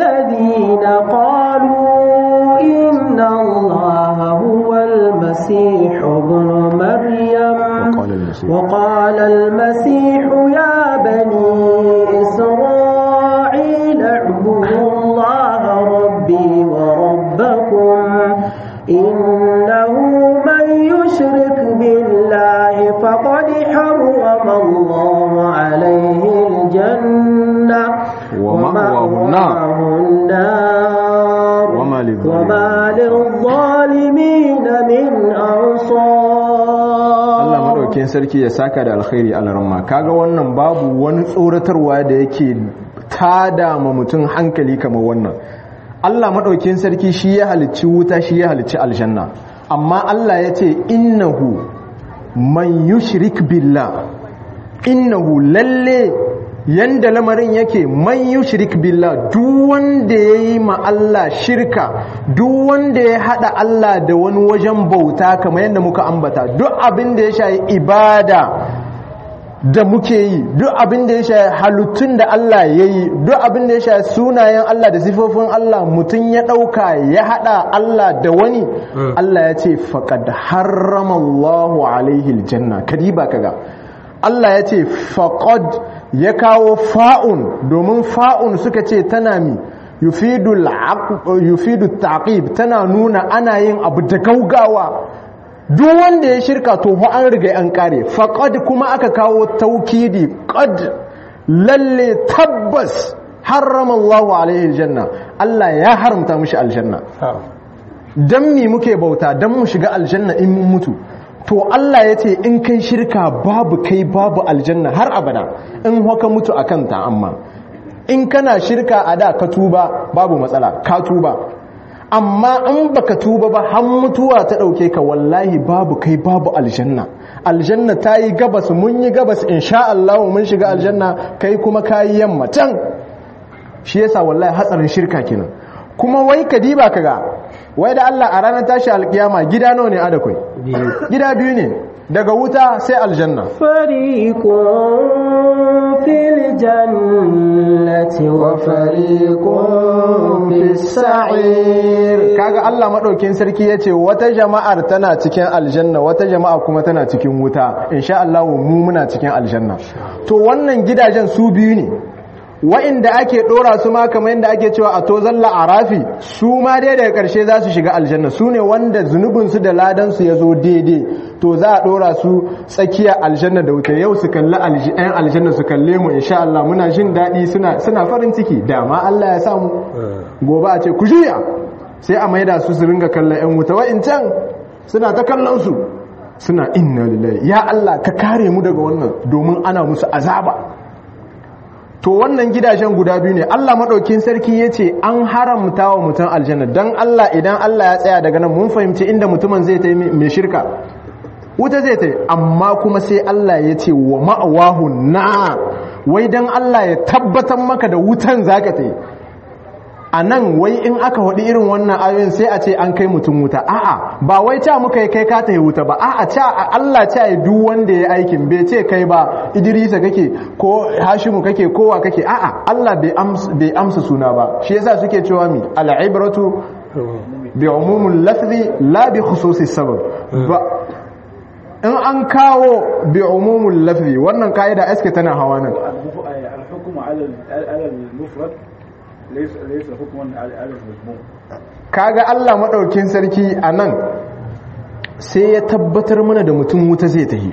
إن الله هو المسيح ابن مريم وقال المسيح يا بني إسرائيل اعبدوا الله ربي وربكم إنه من يشرك بالله فقد حرم الله عليه الجنة ومأواه النار وما للظالمين من أنصار Allah madaukakin sarki ya saka da alkhairi alaramma kaga wannan babu wani tsoratarwa da yake tada ma mutum hankali kamar wannan Allah maɗaukin sarki shi ya halicci wuta shi ya halicci aljanna amma Allah ya ce innahu man yushrik billah innahu lalle yanda lamarin yake man yushrik billah duk wanda yayi ma Allah shirka duk wanda ya hada Allah da wani wajen bauta kamar yadda muka ambata duk abin da ya shayi ibada da muke yi duk abin da ya shayi halittun da Allah ya yi duk abin da ya shayi sunayen Allah da sifofin Allah mutum ya ɗauka ya haɗa Allah da wani Allah ya ce faƙad haramallahu alaihi aljanna kadiba kaga Allah ya ce faƙad ya kawo fa'un domin fa'un suka ce tana mi yufidu taqib tana nuna ana yin abu da gaugawa duk wanda ya shirka to fa an riga an kare faqad kuma aka kawo taukidi qad lalle tabbas harrama Allahu alaihi aljanna Allah ya haramta mishi aljanna dan mi muke bauta dan mu shiga aljanna in mun mutu to Allah ya ce in kai shirka babu kai babu aljanna har abada in haka mutu akan ta amma in kana shirka a da ka tuba babu matsala ka tuba amma in baka tuba ba har mutuwa ta dauke ka wallahi babu kai babu aljanna aljanna ta yi gabas mun yi gabas insha Allah mun shiga aljanna kai kuma kayi yamma can shi yasa wallahi hatsarin shirka kenan kuma wai ka diba kaga wai da Allah a ranar tashi alkiyama gida nawa ne adakwai gida biyu ne daga wuta sai aljanna fariqun fil jannati wa fariqun fis sa'ir kaga Allah madaukin sarki yace wata jama'ar tana cikin aljanna wata jama'a kuma tana cikin wuta insha Allah mu muna cikin aljanna to wannan gidajen su biyu ne wa'inda ake dora su ma kamar yadda ake cewa a tozan la'arafi su ma dai daga karshe za su shiga aljanna su ne wanda zunubinsu da ladansu ya zo daidai to za a dora su tsakiya aljanna da wuta yau su kalli yan aljanna su kalle mu insha Allah muna jin daɗi suna farin ciki dama Allah ya samu gobe a ce ku juya sai a maida su su ringa kallon yan wuta wa'incan suna ta kallon su suna inna lillahi ya Allah ka kare mu daga wannan domin ana musu azaba to wannan gidajen guda biyu ne Allah maɗaukin sarki ya ce an haramta wa mutum aljanna don Allah idan Allah ya tsaya daga nan mun fahimci inda mutumin zai ta mai shirka wuta zai ta amma kuma sai Allah ya ce wa ma'awahu na wai don Allah ya tabbatar maka da wutan zaka ta yi a nan wai in aka haɗi irin wannan ayoyin sai a ce an kai mutum wuta a'a ba wai ta muka yi kai ka ta yi wuta ba a'a ta Allah ta yi duk wanda ya aikin bai ce kai ba Idrisa kake ko Hashimu kake kowa kake a'a Allah bai amsa suna ba shi yasa suke cewa mi al'ibratu bi umumul lafzi la bi khususis sabab ba in an kawo bi umumul lafzi wannan kaida aske tana hawa nan al-hukmu ala al-mufrad laisa hukuman al'adar mazmum kaga Allah madaukin sarki anan sai ya tabbatar mana da mutum wuta zai tahi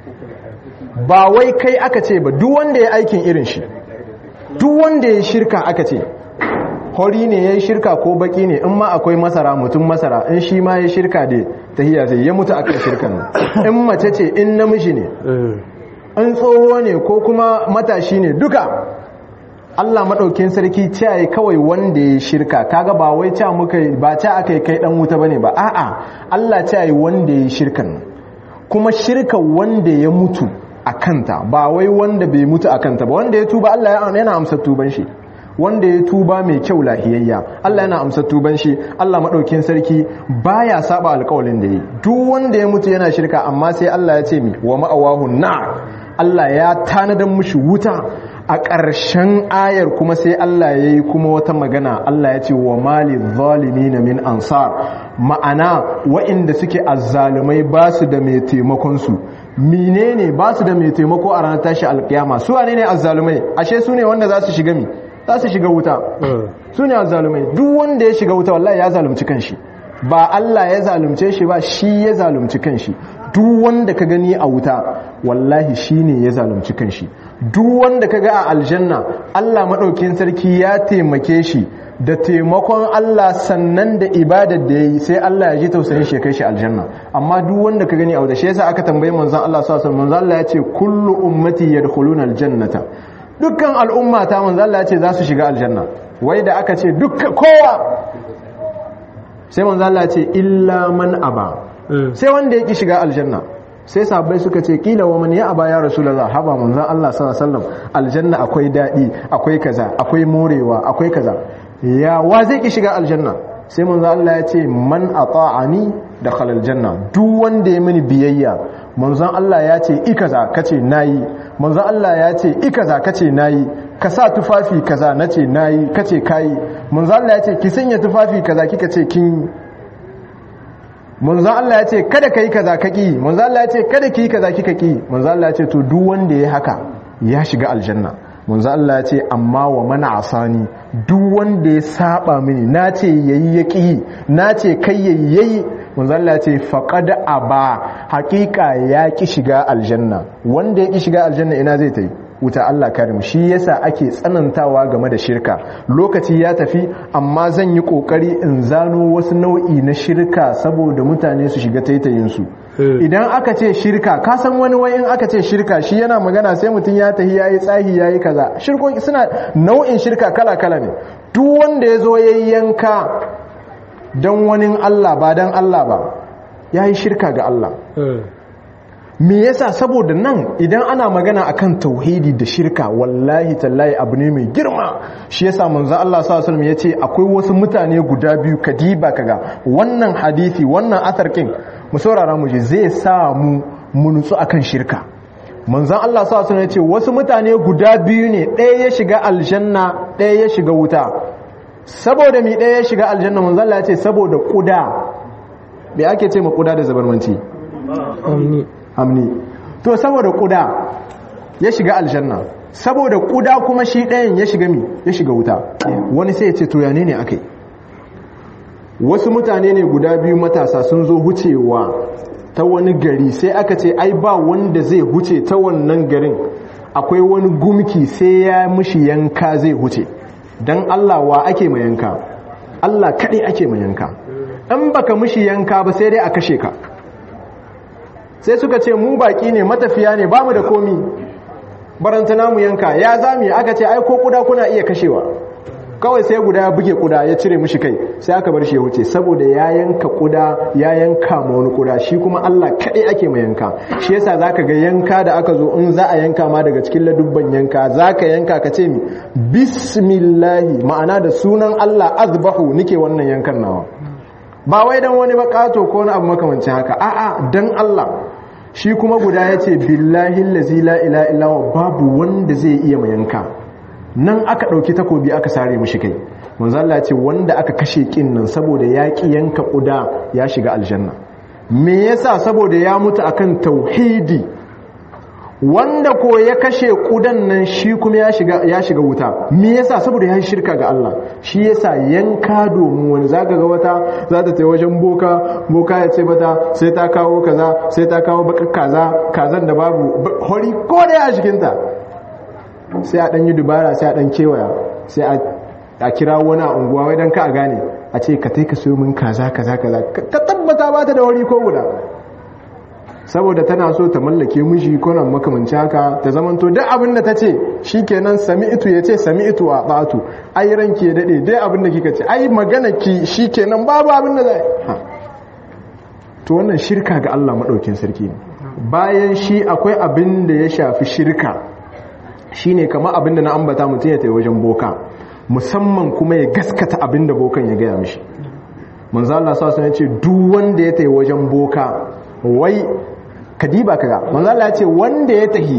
ba wai kai aka ce ba duk wanda ya aikin irin shi duk wanda ya shirka aka ce hori ne ya yi shirka ko baki ne in ma akwai masara mutum masara in shi ma ya shirka da tahiya zai ya mutu akan shirkan nan in mace ce in namiji ne in tsoho ne ko kuma matashi ne duka Allah maɗaukin sarki ce kawai wanda ya shirka kaga ba wai ca muka ba ca aka yi kai dan wuta bane ba a'a Allah ce wanda ya shirkan kuma shirka wanda ya mutu a kanta ba wai wanda bai mutu a kanta ba wanda ya tuba Allah yana amsa tuban shi wanda ya tuba mai kyau lahiyayya Allah yana amsa tuban shi Allah maɗaukin sarki baya saba alƙawalin da yi duk wanda ya mutu yana shirka amma sai Allah ya ce mi wa ma'awahu na Allah ya tanadan mushi wuta a ƙarshen ayar kuma sai Allah ya yi kuma wata magana Allah ya ce wa mali na min ansar ma'ana wa'inda suke azzalumai ba su da mai taimakonsu menene ba su da mai taimako a ranar tashi alkiyama su wane ne azzalumai ashe su ne wanda za su shiga mi za su shiga wuta su ne azzalumai duk wanda ya shiga wuta wallahi ya zalunci kanshi ba Allah ya zalunce shi ba shi ya zalunci kanshi duk wanda ka gani a wuta wallahi shi ne ya zalunci kanshi duk wanda ka ga a aljanna Allah maɗaukin sarki ya taimake shi da taimakon Allah sannan da ibadar da ya yi sai Allah ya ji tausayin shi kai shi aljanna amma duk wanda ka gani a wuta shi yasa aka tambayi manzon Allah sallallahu alaihi manzon Allah ya ce kullu ummati yadkhuluna aljannata dukkan al'umma ta manzon Allah ya ce za su shiga aljanna wai da aka ce dukkan kowa sai manzon Allah ya ce illa man aba sai wanda ya ki shiga aljanna sai sahabbai suka ce kila wa man ya aba ya rasulullah haba manzon Allah sallallahu alaihi wasallam aljanna akwai dadi akwai kaza akwai morewa akwai kaza ya wa zai ki shiga aljanna sai manzon Allah ya ce man ata'ani dakhala aljanna duk wanda ya mini biyayya manzon Allah ya ce i kaza kace nayi manzon Allah ya ce i kaza kace nayi ka sa tufafi kaza nace nayi kace kai manzon Allah ya ce ki sanya tufafi kaza kika ce kin manzo Allah ya ce kada kai kaza ka ki manzo Allah ya ce kada ki kaza kika ki manzo Allah ya ce to duk wanda ya haka ya shiga aljanna manzo Allah ya ce amma wa mana asani duk wanda ya saba mini nace yayi ya ki nace kai yayi yayi manzo Allah ya ce faqad aba haqiqa ya ki shiga aljanna wanda ya ki shiga aljanna ina zai tai wuta Allah karim shi yasa ake tsanantawa game da shirka lokaci ya tafi amma zan yi kokari in zano wasu nau'i na shirka saboda mutane su shiga taitayin su idan aka ce shirka ka san wani wai in aka ce shirka shi yana magana sai mutum ya tahi yayi tsahi yayi kaza shirko suna nau'in shirka kala kala ne duk wanda ya zo yayi yanka dan wani Allah ba dan Allah ba yayi shirka ga Allah me yasa saboda nan idan ana magana akan tauhidi da shirka wallahi tallahi abu ne mai girma shi yasa manzo Allah sallallahu alaihi yace akwai wasu mutane guda biyu kadiba kaga wannan hadisi wannan atharkin mu saurara mu je zai sa mu mu nutsu akan shirka manzon Allah sallallahu alaihi yace wasu mutane guda biyu ne ɗaya ya shiga aljanna ɗaya ya shiga wuta saboda mi ɗaya ya shiga aljanna manzon Allah yace saboda kuda me ake ce ma kuda da zabarmanci amni hamni to saboda kuda ya shiga aljanna saboda kuda kuma shi ɗayan ya shiga mi ya shiga wuta wani sai ya ce to yane ne akai wasu mutane ne guda biyu matasa sun zo hucewa ta wani gari sai aka ce ai ba wanda zai huce ta wannan garin akwai wani gumki sai ya mishi yanka zai huce don Allah wa ake ma yanka Allah kaɗai ake ma yanka in baka mishi yanka ba sai dai a kashe ka sai suka ce mu baki ne matafiya ne bamu da komi barantana mu yanka ya zami aka ce ai ko kuda kuna iya kashewa kawai sai guda ya buge kuda ya cire mishi kai sai aka bar shi ya wuce saboda ya yanka kuda ya yanka ma wani kuda shi kuma Allah kadai ake ma yanka shi yasa zaka ga yanka da aka zo in za a yanka ma daga cikin ladubban yanka zaka yanka ka ce mi bismillahi ma'ana da sunan Allah azbahu nike wannan yankan nawa ba wai dan wani bakato ko wani abu makamancin haka a'a dan Allah shi kuma guda ya ce billahi lazi la ila ilawa babu wanda zai iya mayanka nan aka ɗauki takobi aka sare mushi kai manzo Allah ce wanda aka kashe kin nan saboda ya ki yanka kuda ya shiga aljanna me yasa saboda ya mutu akan tauhidi wanda ko ya kashe kudan nan shi kuma ya shiga ya shiga wuta me yasa saboda ya shirka ga Allah shi yasa yanka domin wani zaka ga wata za ta tai wajen boka boka ya ce mata sai ta kawo kaza sai ta kawo bakar kaza kazan da babu hori ko da a cikin ta sai a dan yi dubara sai a dan kewaya sai a kira wani a unguwa wai dan ka a gane a ce ka tai ka sayo min kaza kaza kaza ka tabbata ba ta da hori ko guda saboda tana so ta mallake miji ko nan makamanci haka ta zamanto duk abin da ta ce shikenan sami'tu ya ce sami'tu a batu ai ranke dade dai abin da kika ce ai magana ki shikenan babu abin da zai to wannan shirka ga Allah madaukin sarki ne bayan shi akwai abin da ya shafi shirka shine kamar abin da na ambata mutum ya tayi wajen boka musamman kuma ya gaskata abin da bokan ya gaya mishi manzo Allah sallallahu alaihi wasallam ya ce duk wanda ya tayi wajen boka wai kadiba kaga manzo Allah ya ce wanda ya tahi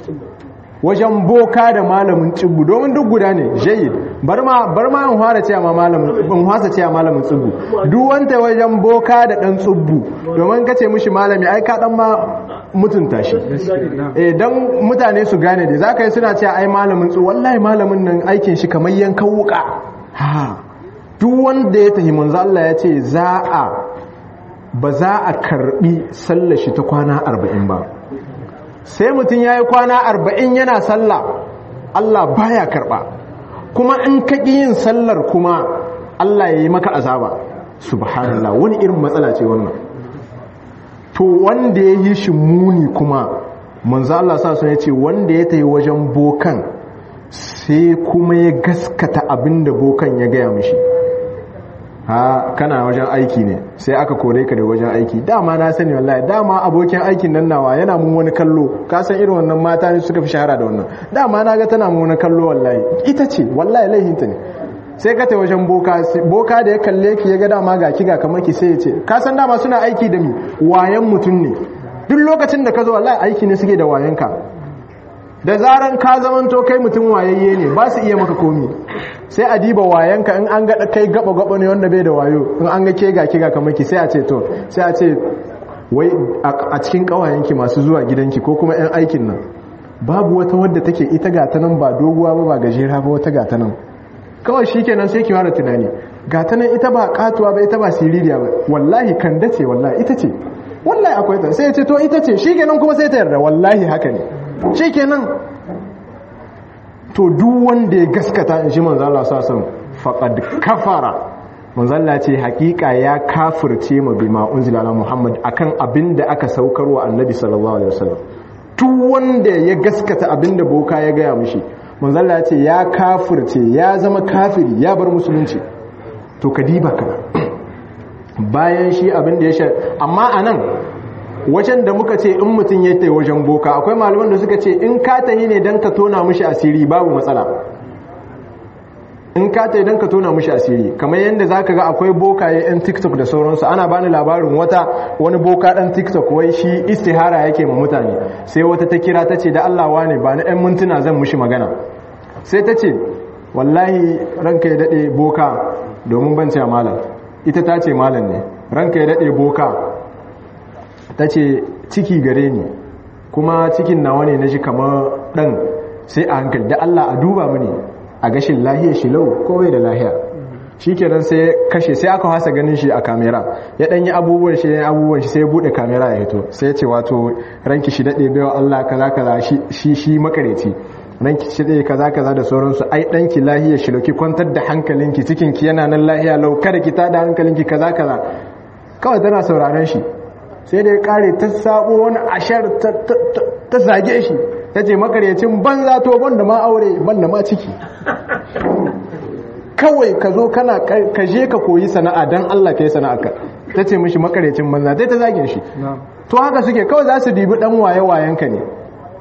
wajen boka da malamin tsibbu domin duk guda ne jayyid bar ma bar ma in fara cewa ma malamin in fasa cewa malamin tsibbu duk wanda wajen boka da dan tsibbu domin kace mishi malami ai ka dan ma mutunta shi eh dan mutane su gane dai zaka yi suna cewa ai malamin tsibbu wallahi malamin nan aikin shi kamar yankan wuka ha duk wanda ya tahi manzo Allah ya ce za a ba za a karbi sallar shi ta kwana arba'in ba sai mutum ya yi kwana arba'in yana sallah Allah baya karba kuma in ka yin sallar kuma Allah ya yi maka azaba subhanallah wani irin matsala ce wannan to wanda ya yi shi muni kuma manzo Allah sa sun ce wanda ya tayi wajen bokan sai kuma ya gaskata abinda bokan ya gaya mishi ha kana wajen aiki ne sai aka kore ka da wajen aiki dama na sani wallahi dama abokin aikin nan nawa yana mun wani kallo ka san irin wannan mata ne suka fi shahara da wannan dama na ga tana mun wani kallo wallahi ita ce wallahi laihinta ne sai ka tai wajen boka boka da ya kalle ki ya ga dama ga ki ga kamar ki sai ya ce ka san dama suna aiki da mi wayan mutum ne duk lokacin da ka zo wallahi aiki ne suke da wayanka da zaran ka zamanto kai mutum wayayye ne ba su iya maka komi sai a diba wayanka in an ga kai gaba gaba ne wanda bai da wayo in an ga ke ga ke ga kamar ki sai a ce to sai a ce wai a cikin kawayenki masu zuwa gidanki ko kuma yan aikin nan babu wata wadda take ita ga ta nan ba doguwa ba ba gajera ba wata ga ta nan kawai shikenan sai ki fara tunani ga ta nan ita ba katuwa ba ita ba siririya ba wallahi kan dace wallahi ita ce wallahi akwai ta sai ya ce to ita ce shikenan kuma sai ta yarda wallahi haka ne shikenan to duk wanda ya gaskata in shi manzo Allah sallallahu alaihi wasallam faqad kafara manzo Allah ce hakika ya kafirce ma bima unzila ala Muhammad akan abinda aka saukarwa annabi sallallahu alaihi wasallam duk wanda ya gaskata abinda boka ya gaya mishi manzo Allah ce ya kafirce ya zama kafiri ya bar musulunci to kadiba ka bayan shi abinda ya sha amma anan wajen da muka ce in mutum ya tai wajen boka akwai malaman da suka ce in ka tahi ne dan ka tona mishi asiri babu matsala in ka ta idan ka tona mushi asiri kamar yadda za ka ga akwai bokaye 'yan tiktok da sauransu ana bani labarin wata wani boka dan tiktok wai shi istihara yake ma mutane sai wata ta kira ta ce da allawa ne ba na 'yan mintuna zan mushi magana sai ta ce wallahi ranka ya daɗe boka domin ban ce malam ita ta ce malam ne ranka ya daɗe boka ta ce ciki gare ni kuma cikin nawa ne na shi kamar ɗan sai a hankali da allah a duba mini a gashin lahiyar shi lau ko bai da lahiya shi kenan sai kashe sai aka hasa ganin shi a kamera ya ɗanyi abubuwan shi ya abubuwan shi sai ya buɗe kamera ya hito sai ya ce wato ranki shi daɗe baiwa Allah kaza kaza shi shi makareci ranki shi daɗe kaza kaza da sauransu ai ɗanki lahiyar shi lauki kwantar da hankalinki cikinki yana nan lahiya lau kada ki tada hankalinki kaza kaza kawai tana sauraron shi sai da ya kare ta sabo wani ashar ta zage shi ta ce makaryacin banza to banda ma aure banda ma ciki kawai ka zo kana ka je ka koyi sana'a don Allah ka yi sana'a ka ta ce mishi makaryacin banza ta ta zage shi to haka suke kawai za su dibi dan waye wayen ka ne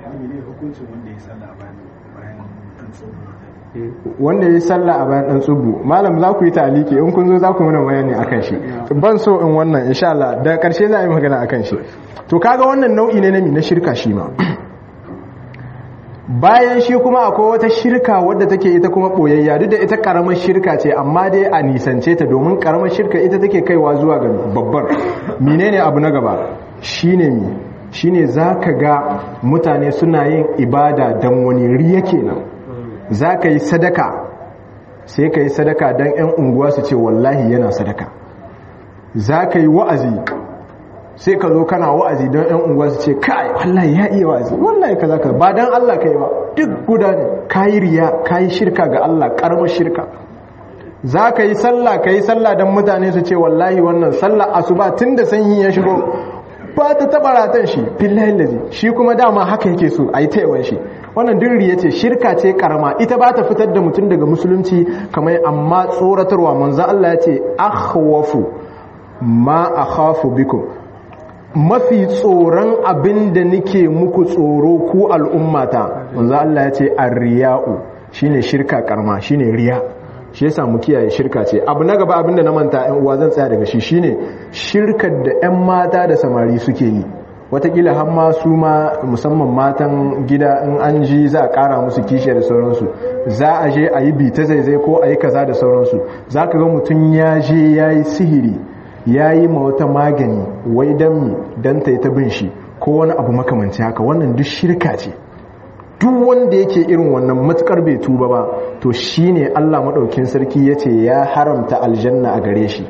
wanda ya yi sallah a bayan dan tsubu malam za ku yi taliki in kun zo za ku mana bayani akan shi ban so in wannan insha Allah daga karshe za a yi magana akan shi to kaga wannan nau'i ne na mi na shirka shi ma bayan shi kuma akwai wata shirka wadda take ita kuma boyayya duk da ita karamar shirka ce amma dai a nisance ta domin karamar shirka ita take kaiwa zuwa ga babbar menene abu na gaba shine mi shine zaka ga mutane suna yin ibada dan wani riya kenan zaka yi sadaka sai ka yi sadaka dan yan unguwa su ce wallahi yana sadaka zaka yi wa'azi sai ka zo kana wa'azi don ‘yan unguwa su ce kai wallahi ya iya wa'azi wallahi ka za ka ba don Allah ka yi ba duk guda ne ka yi riya ka yi shirka ga Allah ƙaramar shirka za ka yi sallah ka yi sallah don mutane su ce wallahi wannan sallah asuba tun da sanyi ya shigo ba ta taɓa ratan shi fillahin lazi shi kuma dama haka yake so a yi taiwan shi wannan duk riya ce shirka ce karama ita ba ta fitar da mutum daga musulunci kamar amma tsoratarwa manzo Allah ya ce akhwafu ma akhafu bikum mafi tsoron abin da nake muku tsoro ku al'ummata wanzu Allah ya ce arriya'u shine shirka karma shine riya shi yasa mu kiyaye shirka ce abu na gaba abin da na manta yan uwa zan tsaya daga shi shine shirkar da yan mata da samari suke yi watakila har ma su ma musamman matan gida in an ji za a kara musu kishiya da sauransu za a je a yi bita zaizai ko a yi kaza da sauransu za ka ga mutum ya je ya yi sihiri ya yi ma wata magani wai don mi don ta yi ta bin shi ko wani abu makamanci haka wannan duk shirka ce duk wanda yake irin wannan matukar bai tuba ba to shine Allah maɗaukin sarki ya ce ya haramta aljanna a gare shi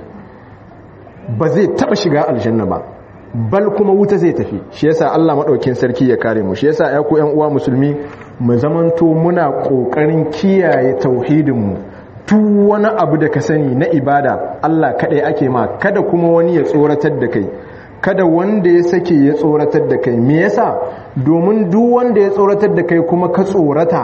ba zai taɓa shiga aljanna ba bal kuma wuta zai tafi shi yasa Allah maɗaukin sarki ya kare mu shi yasa ya ku yan uwa musulmi mu zamanto muna ƙoƙarin kiyaye tauhidinmu duk wani abu da ka sani na ibada Allah kaɗai ake ma kada kuma wani ya tsoratar da kai kada wanda ya sake ya tsoratar da kai me yasa domin duk wanda ya tsoratar da kai kuma ka tsorata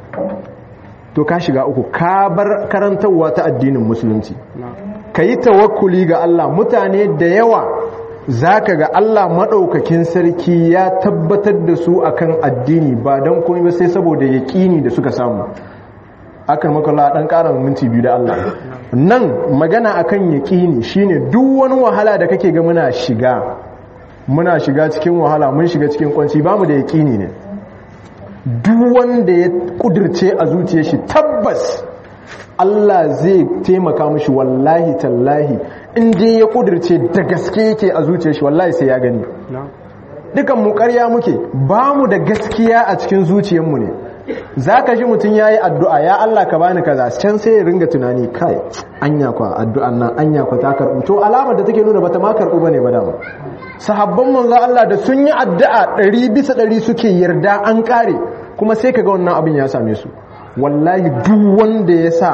to ka shiga uku ka bar karantarwa ta addinin musulunci ka yi tawakkuli ga Allah mutane da yawa zaka ga Allah maɗaukakin sarki ya tabbatar da su akan addini ba don komai ba sai saboda yaƙini da suka samu akan makalla dan ƙara minti biyu da Allah nan magana akan yaƙini shine duk wani wahala da kake ga muna shiga muna shiga cikin wahala mun shiga cikin kwanci bamu da yaƙini ne duk wanda ya kudirce a zuciyar shi tabbas Allah zai taimaka mishi wallahi tallahi in dai ya kudirce da gaske yake a zuciyar shi wallahi sai ya gani dukan mu ƙarya muke bamu da gaskiya a cikin zuciyarmu ne za ka ji mutum ya yi addu'a ya Allah ka bani kaza can sai ya ringa tunani kai anya kwa addu'an nan anya kwa ta karɓu to alamar da take nuna bata ma karɓu bane ba dama sahabban manzo Allah da sun yi addu'a ɗari bisa ɗari suke yarda an ƙare kuma sai ka ga wannan abin ya same su wallahi duk wanda ya sa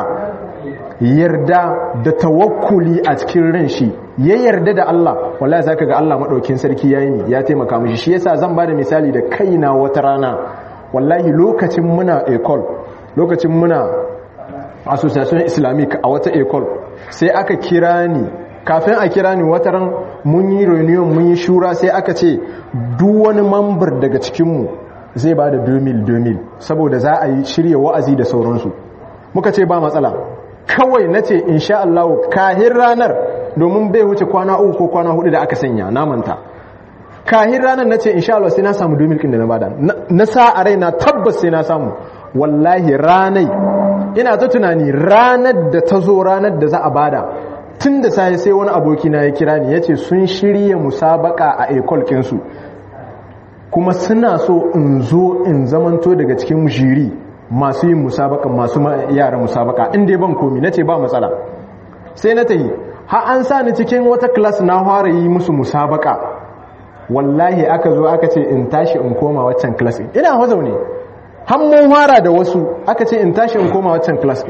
yarda da tawakkuli a cikin ran shi ya yarda da Allah wallahi zaka ga Allah madaukin sarki yayi ni ya taimaka mishi shi yasa zan bada misali da kaina wata rana wallahi lokacin muna ecole lokacin muna association islamic a wata ecole sai aka kira ni kafin a kira ni wata ran mun yi reunion mun yi shura sai aka ce duk wani mambar daga cikinmu zai ba da 2000 saboda za a yi shirya wa'azi da sauransu muka ce ba matsala kawai na ce insha Allah kahin ranar domin bai wuce kwana uku ko kwana hudu da aka sanya namanta kahin ranar na ce insha Allah sai na samu 2000 kin da na bada na sa a raina tabbas sai na samu wallahi ranai ina ta tunani ranar da ta zo ranar da za a bada tun da sai sai wani abokina ya kira ni ya ce sun shirya musabaka a ekol kinsu kuma suna so in zo in zamanto daga cikin jiri masu yin musabaka masu yara musabaka inda ban komi na ce ba matsala sai na ta yi ha an sa ni cikin wata klas na fara yi musu musabaka wallahi aka zo aka ce in tashi in koma waccan klas ina hazo ne hammun fara da wasu aka ce in tashi in koma waccan klas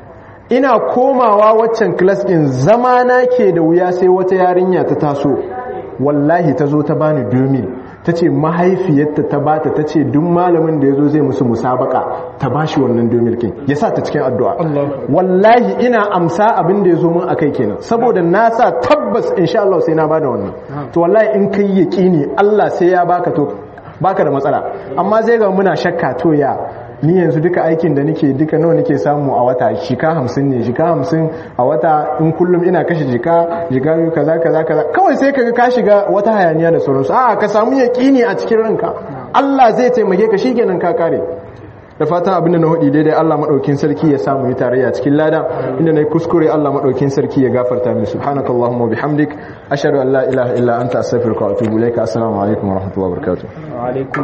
ina komawa waccan klas din zama na ke da wuya sai wata yarinya ta taso wallahi ta zo ta bani domin ta ce mahaifiyarta ta bata ta ce duk malamin da ya zo zai musu musabaka ta ba shi wannan domirkin ya sa ta cikin addu'a wallahi ina amsa abin da ya zo mun a kai kenan saboda na sa tabbas insha Allah sai na ba da wannan to wallahi in kai yaƙini Allah sai ya baka to baka da matsala amma zai ga muna shakka to ya ni yanzu duka aikin da nake duka nawa nake samu a wata shika hamsin ne shika hamsin a wata in kullum ina kashe jika jika biyu kaza kaza kaza kawai sai kaga ka shiga wata hayaniya da sauransu a ka samu yaƙini a cikin ranka Allah zai taimake ka shikenan ka kare da fatan abin da na hudi daidai Allah madaukin sarki ya samu yi tarayya cikin lada inda nayi kuskure Allah madaukin sarki ya gafarta min subhanakallahumma wa bihamdik ashhadu an la ilaha illa anta astaghfiruka wa atubu ilaika assalamu alaikum wa rahmatullahi wa barakatuh